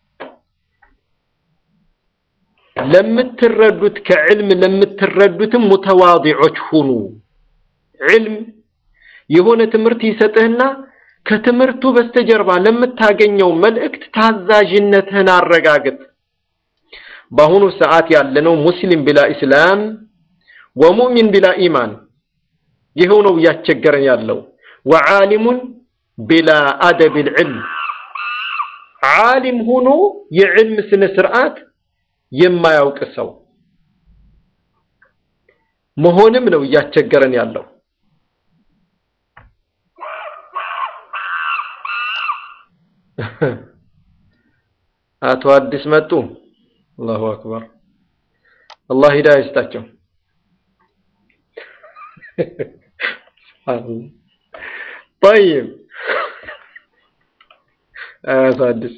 ለምትረዱት ከዕልም ለምትረዱትም ሙተዋዲዖች ሁኑ ዕልም የሆነ ትምህርት ይሰጥህና ከትምህርቱ በስተጀርባ ለምታገኘው መልእክት ታዛዥነትህን አረጋግጥ በአሁኑ ሰዓት ያለነው ሙስሊም ቢላ ኢስላም ወሙእሚን ቢላ ኢማን ይኸው ነው እያስቸገረን ያለው ወዓሊሙን ቢላ አደብ ልዕልም ዓሊም ሆኖ የዕልም ስነ ስርዓት የማያውቅ ሰው መሆንም ነው እያስቸገረን ያለው አቶ አዲስ መጡ አላሁ አክበር አላህ ሂዳያ ይስጣቸው። ጠይብ አሳድስ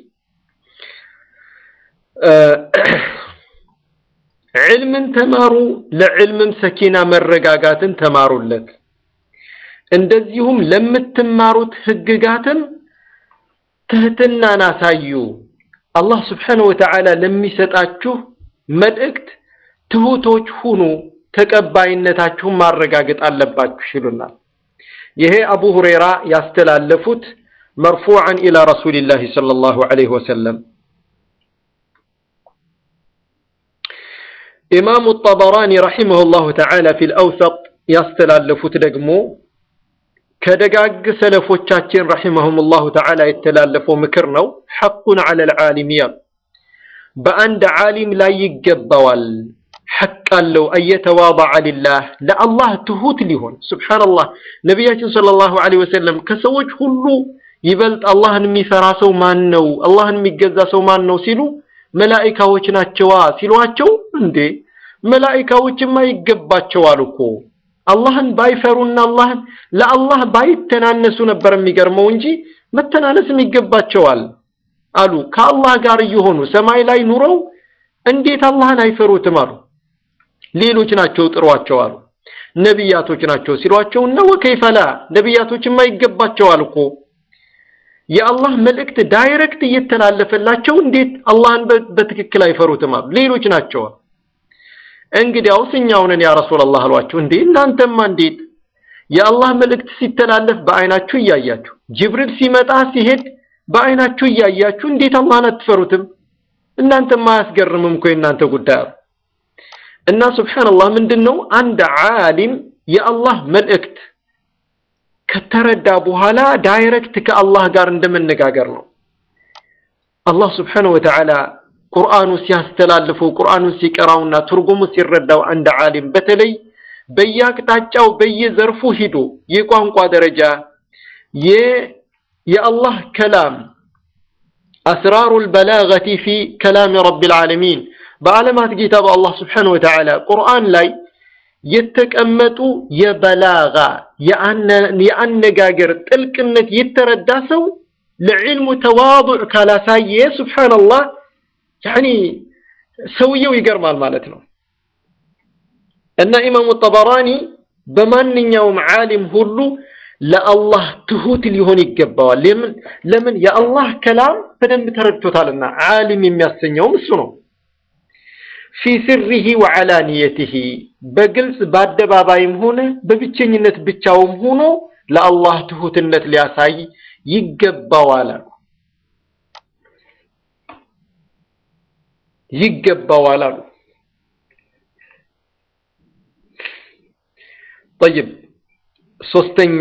ዕልምን ተማሩ፣ ለዕልምም ሰኪና መረጋጋትን ተማሩለት። እንደዚሁም ለምትማሩት ህግጋትም ትህትናን አሳዩ። አላህ ስብሓነሁ ወተዓላ ለሚሰጣችሁ መልእክት ትሁቶች ሁኑ፣ ተቀባይነታችሁን ማረጋገጥ አለባችሁ ይሉናል። ይሄ አቡ ሁረይራ ያስተላለፉት መርፉዓን ኢላ ረሱሊላሂ ሰለላሁ ዐለይሂ ወሰለም። ኢማሙ ጠበራኒ ረሒመሁላሁ ተዓላ ፊል አውሰጥ ያስተላለፉት ደግሞ ከደጋግ ሰለፎቻችን ረሒመሁሙላሁ ተዓላ የተላለፈው ምክር ነው። ሐቁን ዐለል ዓሊም ያሉ በአንድ ዓሊም ላይ ይገባዋል ሐቅ አለው አየተዋضዐ ሊላህ ለአላህ ትሁት ሊሆን ሱብሓነላህ። ነቢያችን ሰለላሁ ዐለይሂ ወሰለም ከሰዎች ሁሉ ይበልጥ አላህን የሚፈራ ሰው ማን ነው? አላህን የሚገዛ ሰው ማን ነው ሲሉ መላኢካዎች ናቸዋ ሲሏቸው፣ እንዴ መላኢካዎችማ ይገባቸዋል እኮ አላህን ባይፈሩና አላህን ለአላህ ባይተናነሱ ነበር የሚገርመው እንጂ መተናነስም ይገባቸዋል አሉ። ከአላህ ጋር እየሆኑ ሰማይ ላይ ኑረው እንዴት አላህን አይፈሩትም አሉ። ሌሎች ናቸው ጥሯቸው አሉ። ነቢያቶች ናቸው ሲሏቸው እና ወከይፈላ ነቢያቶችማ ይገባቸዋል እኮ የአላህ መልእክት ዳይሬክት እየተላለፈላቸው እንዴት አላህን በትክክል አይፈሩትም አሉ። ሌሎች ናቸው። እንግዲያውስ እኛው ነን ያ ረሱላህ አሏቸው። እንዴ እናንተማ እንዴት የአላህ መልእክት ሲተላለፍ በአይናችሁ እያያችሁ ጅብሪል ሲመጣ ሲሄድ በአይናችሁ እያያችሁ እንዴት አላህን አትፈሩትም? እናንተማ አያስገርምም እኮ የእናንተ ጉዳይ አሉ። እና ሱብሓነላህ ምንድን ነው አንድ ዓሊም የአላህ መልእክት ከተረዳ በኋላ ዳይሬክት ከአላህ ጋር እንደመነጋገር ነው። አላህ ስብሓነሁ ወተዓላ ቁርአኑ ሲያስተላልፈው ቁርአኑን ሲቀራውና ትርጉሙ ሲረዳው አንድ ዓሊም በተለይ በየአቅጣጫው በየዘርፉ ሂዶ የቋንቋ ደረጃ የአላህ ከላም አስራሩል በላገቲ ፊ ከላሚ ረቢል ዓለሚን በዓለማት ጌታ በአላህ ስብሓነሁ ወተዓላ ቁርአን ላይ የተቀመጡ የበላጋ የአነጋገር ጥልቅነት የተረዳ ሰው ለዕልሙ ተዋዱዕ ካላሳየ ሱብሓነላህ ያኒ ሰውየው ይገርማል ማለት ነው። እና ኢማሙ ጠበራኒ በማንኛውም ዓሊም ሁሉ ለአላህ ትሁት ሊሆን ይገባዋል። ለምን ለምን የአላህ ከላም በደንብ ተረድቶታልና ዓሊም የሚያሰኘውም እሱ ነው። ፊ ስሪሂ ወዓላንየቲሂ በግልጽ በአደባባይም ሆነ በብቸኝነት ብቻውም ሆኖ ለአላህ ትሁትነት ሊያሳይ ይገባዋል አሉ ይገባዋል አሉ። ጠይብ ሶስተኛ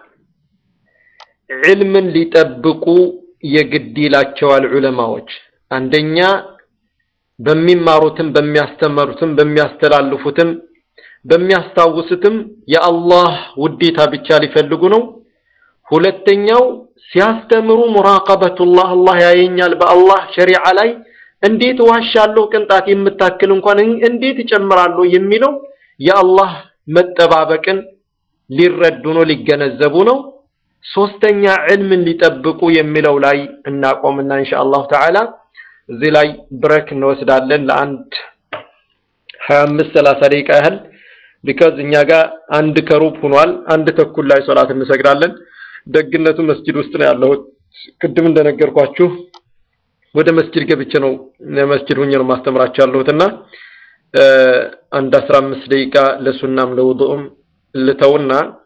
ዕልምን ሊጠብቁ የግድ ይላቸዋል ዑለማዎች አንደኛ በሚማሩትም በሚያስተምሩትም በሚያስተላልፉትም በሚያስታውሱትም የአላህ ውዴታ ብቻ ሊፈልጉ ነው። ሁለተኛው ሲያስተምሩ ሙራቀበቱላህ አላህ ያየኛል በአላህ ሸሪዓ ላይ እንዴት ዋሻለሁ ቅንጣት የምታክል እንኳን እንዴት እጨምራለሁ የሚለው የአላህ መጠባበቅን ሊረዱ ነው ሊገነዘቡ ነው። ሶስተኛ ዕልምን ሊጠብቁ የሚለው ላይ እናቆምና ኢንሻአላሁ ተዓላ እዚህ ላይ ብሬክ እንወስዳለን ለአንድ 25 30 ደቂቃ ያህል ቢካዝ እኛ ጋር አንድ ከሩብ ሆኗል። አንድ ተኩል ላይ ሶላት እንሰግዳለን። ደግነቱ መስጂድ ውስጥ ነው ያለሁት። ቅድም እንደነገርኳችሁ ወደ መስጂድ ገብቼ ነው መስጂድ ሁኜ ነው ማስተምራችሁ ያለሁትና አንድ 15 ደቂቃ ለሱናም ለውዱእም ልተውና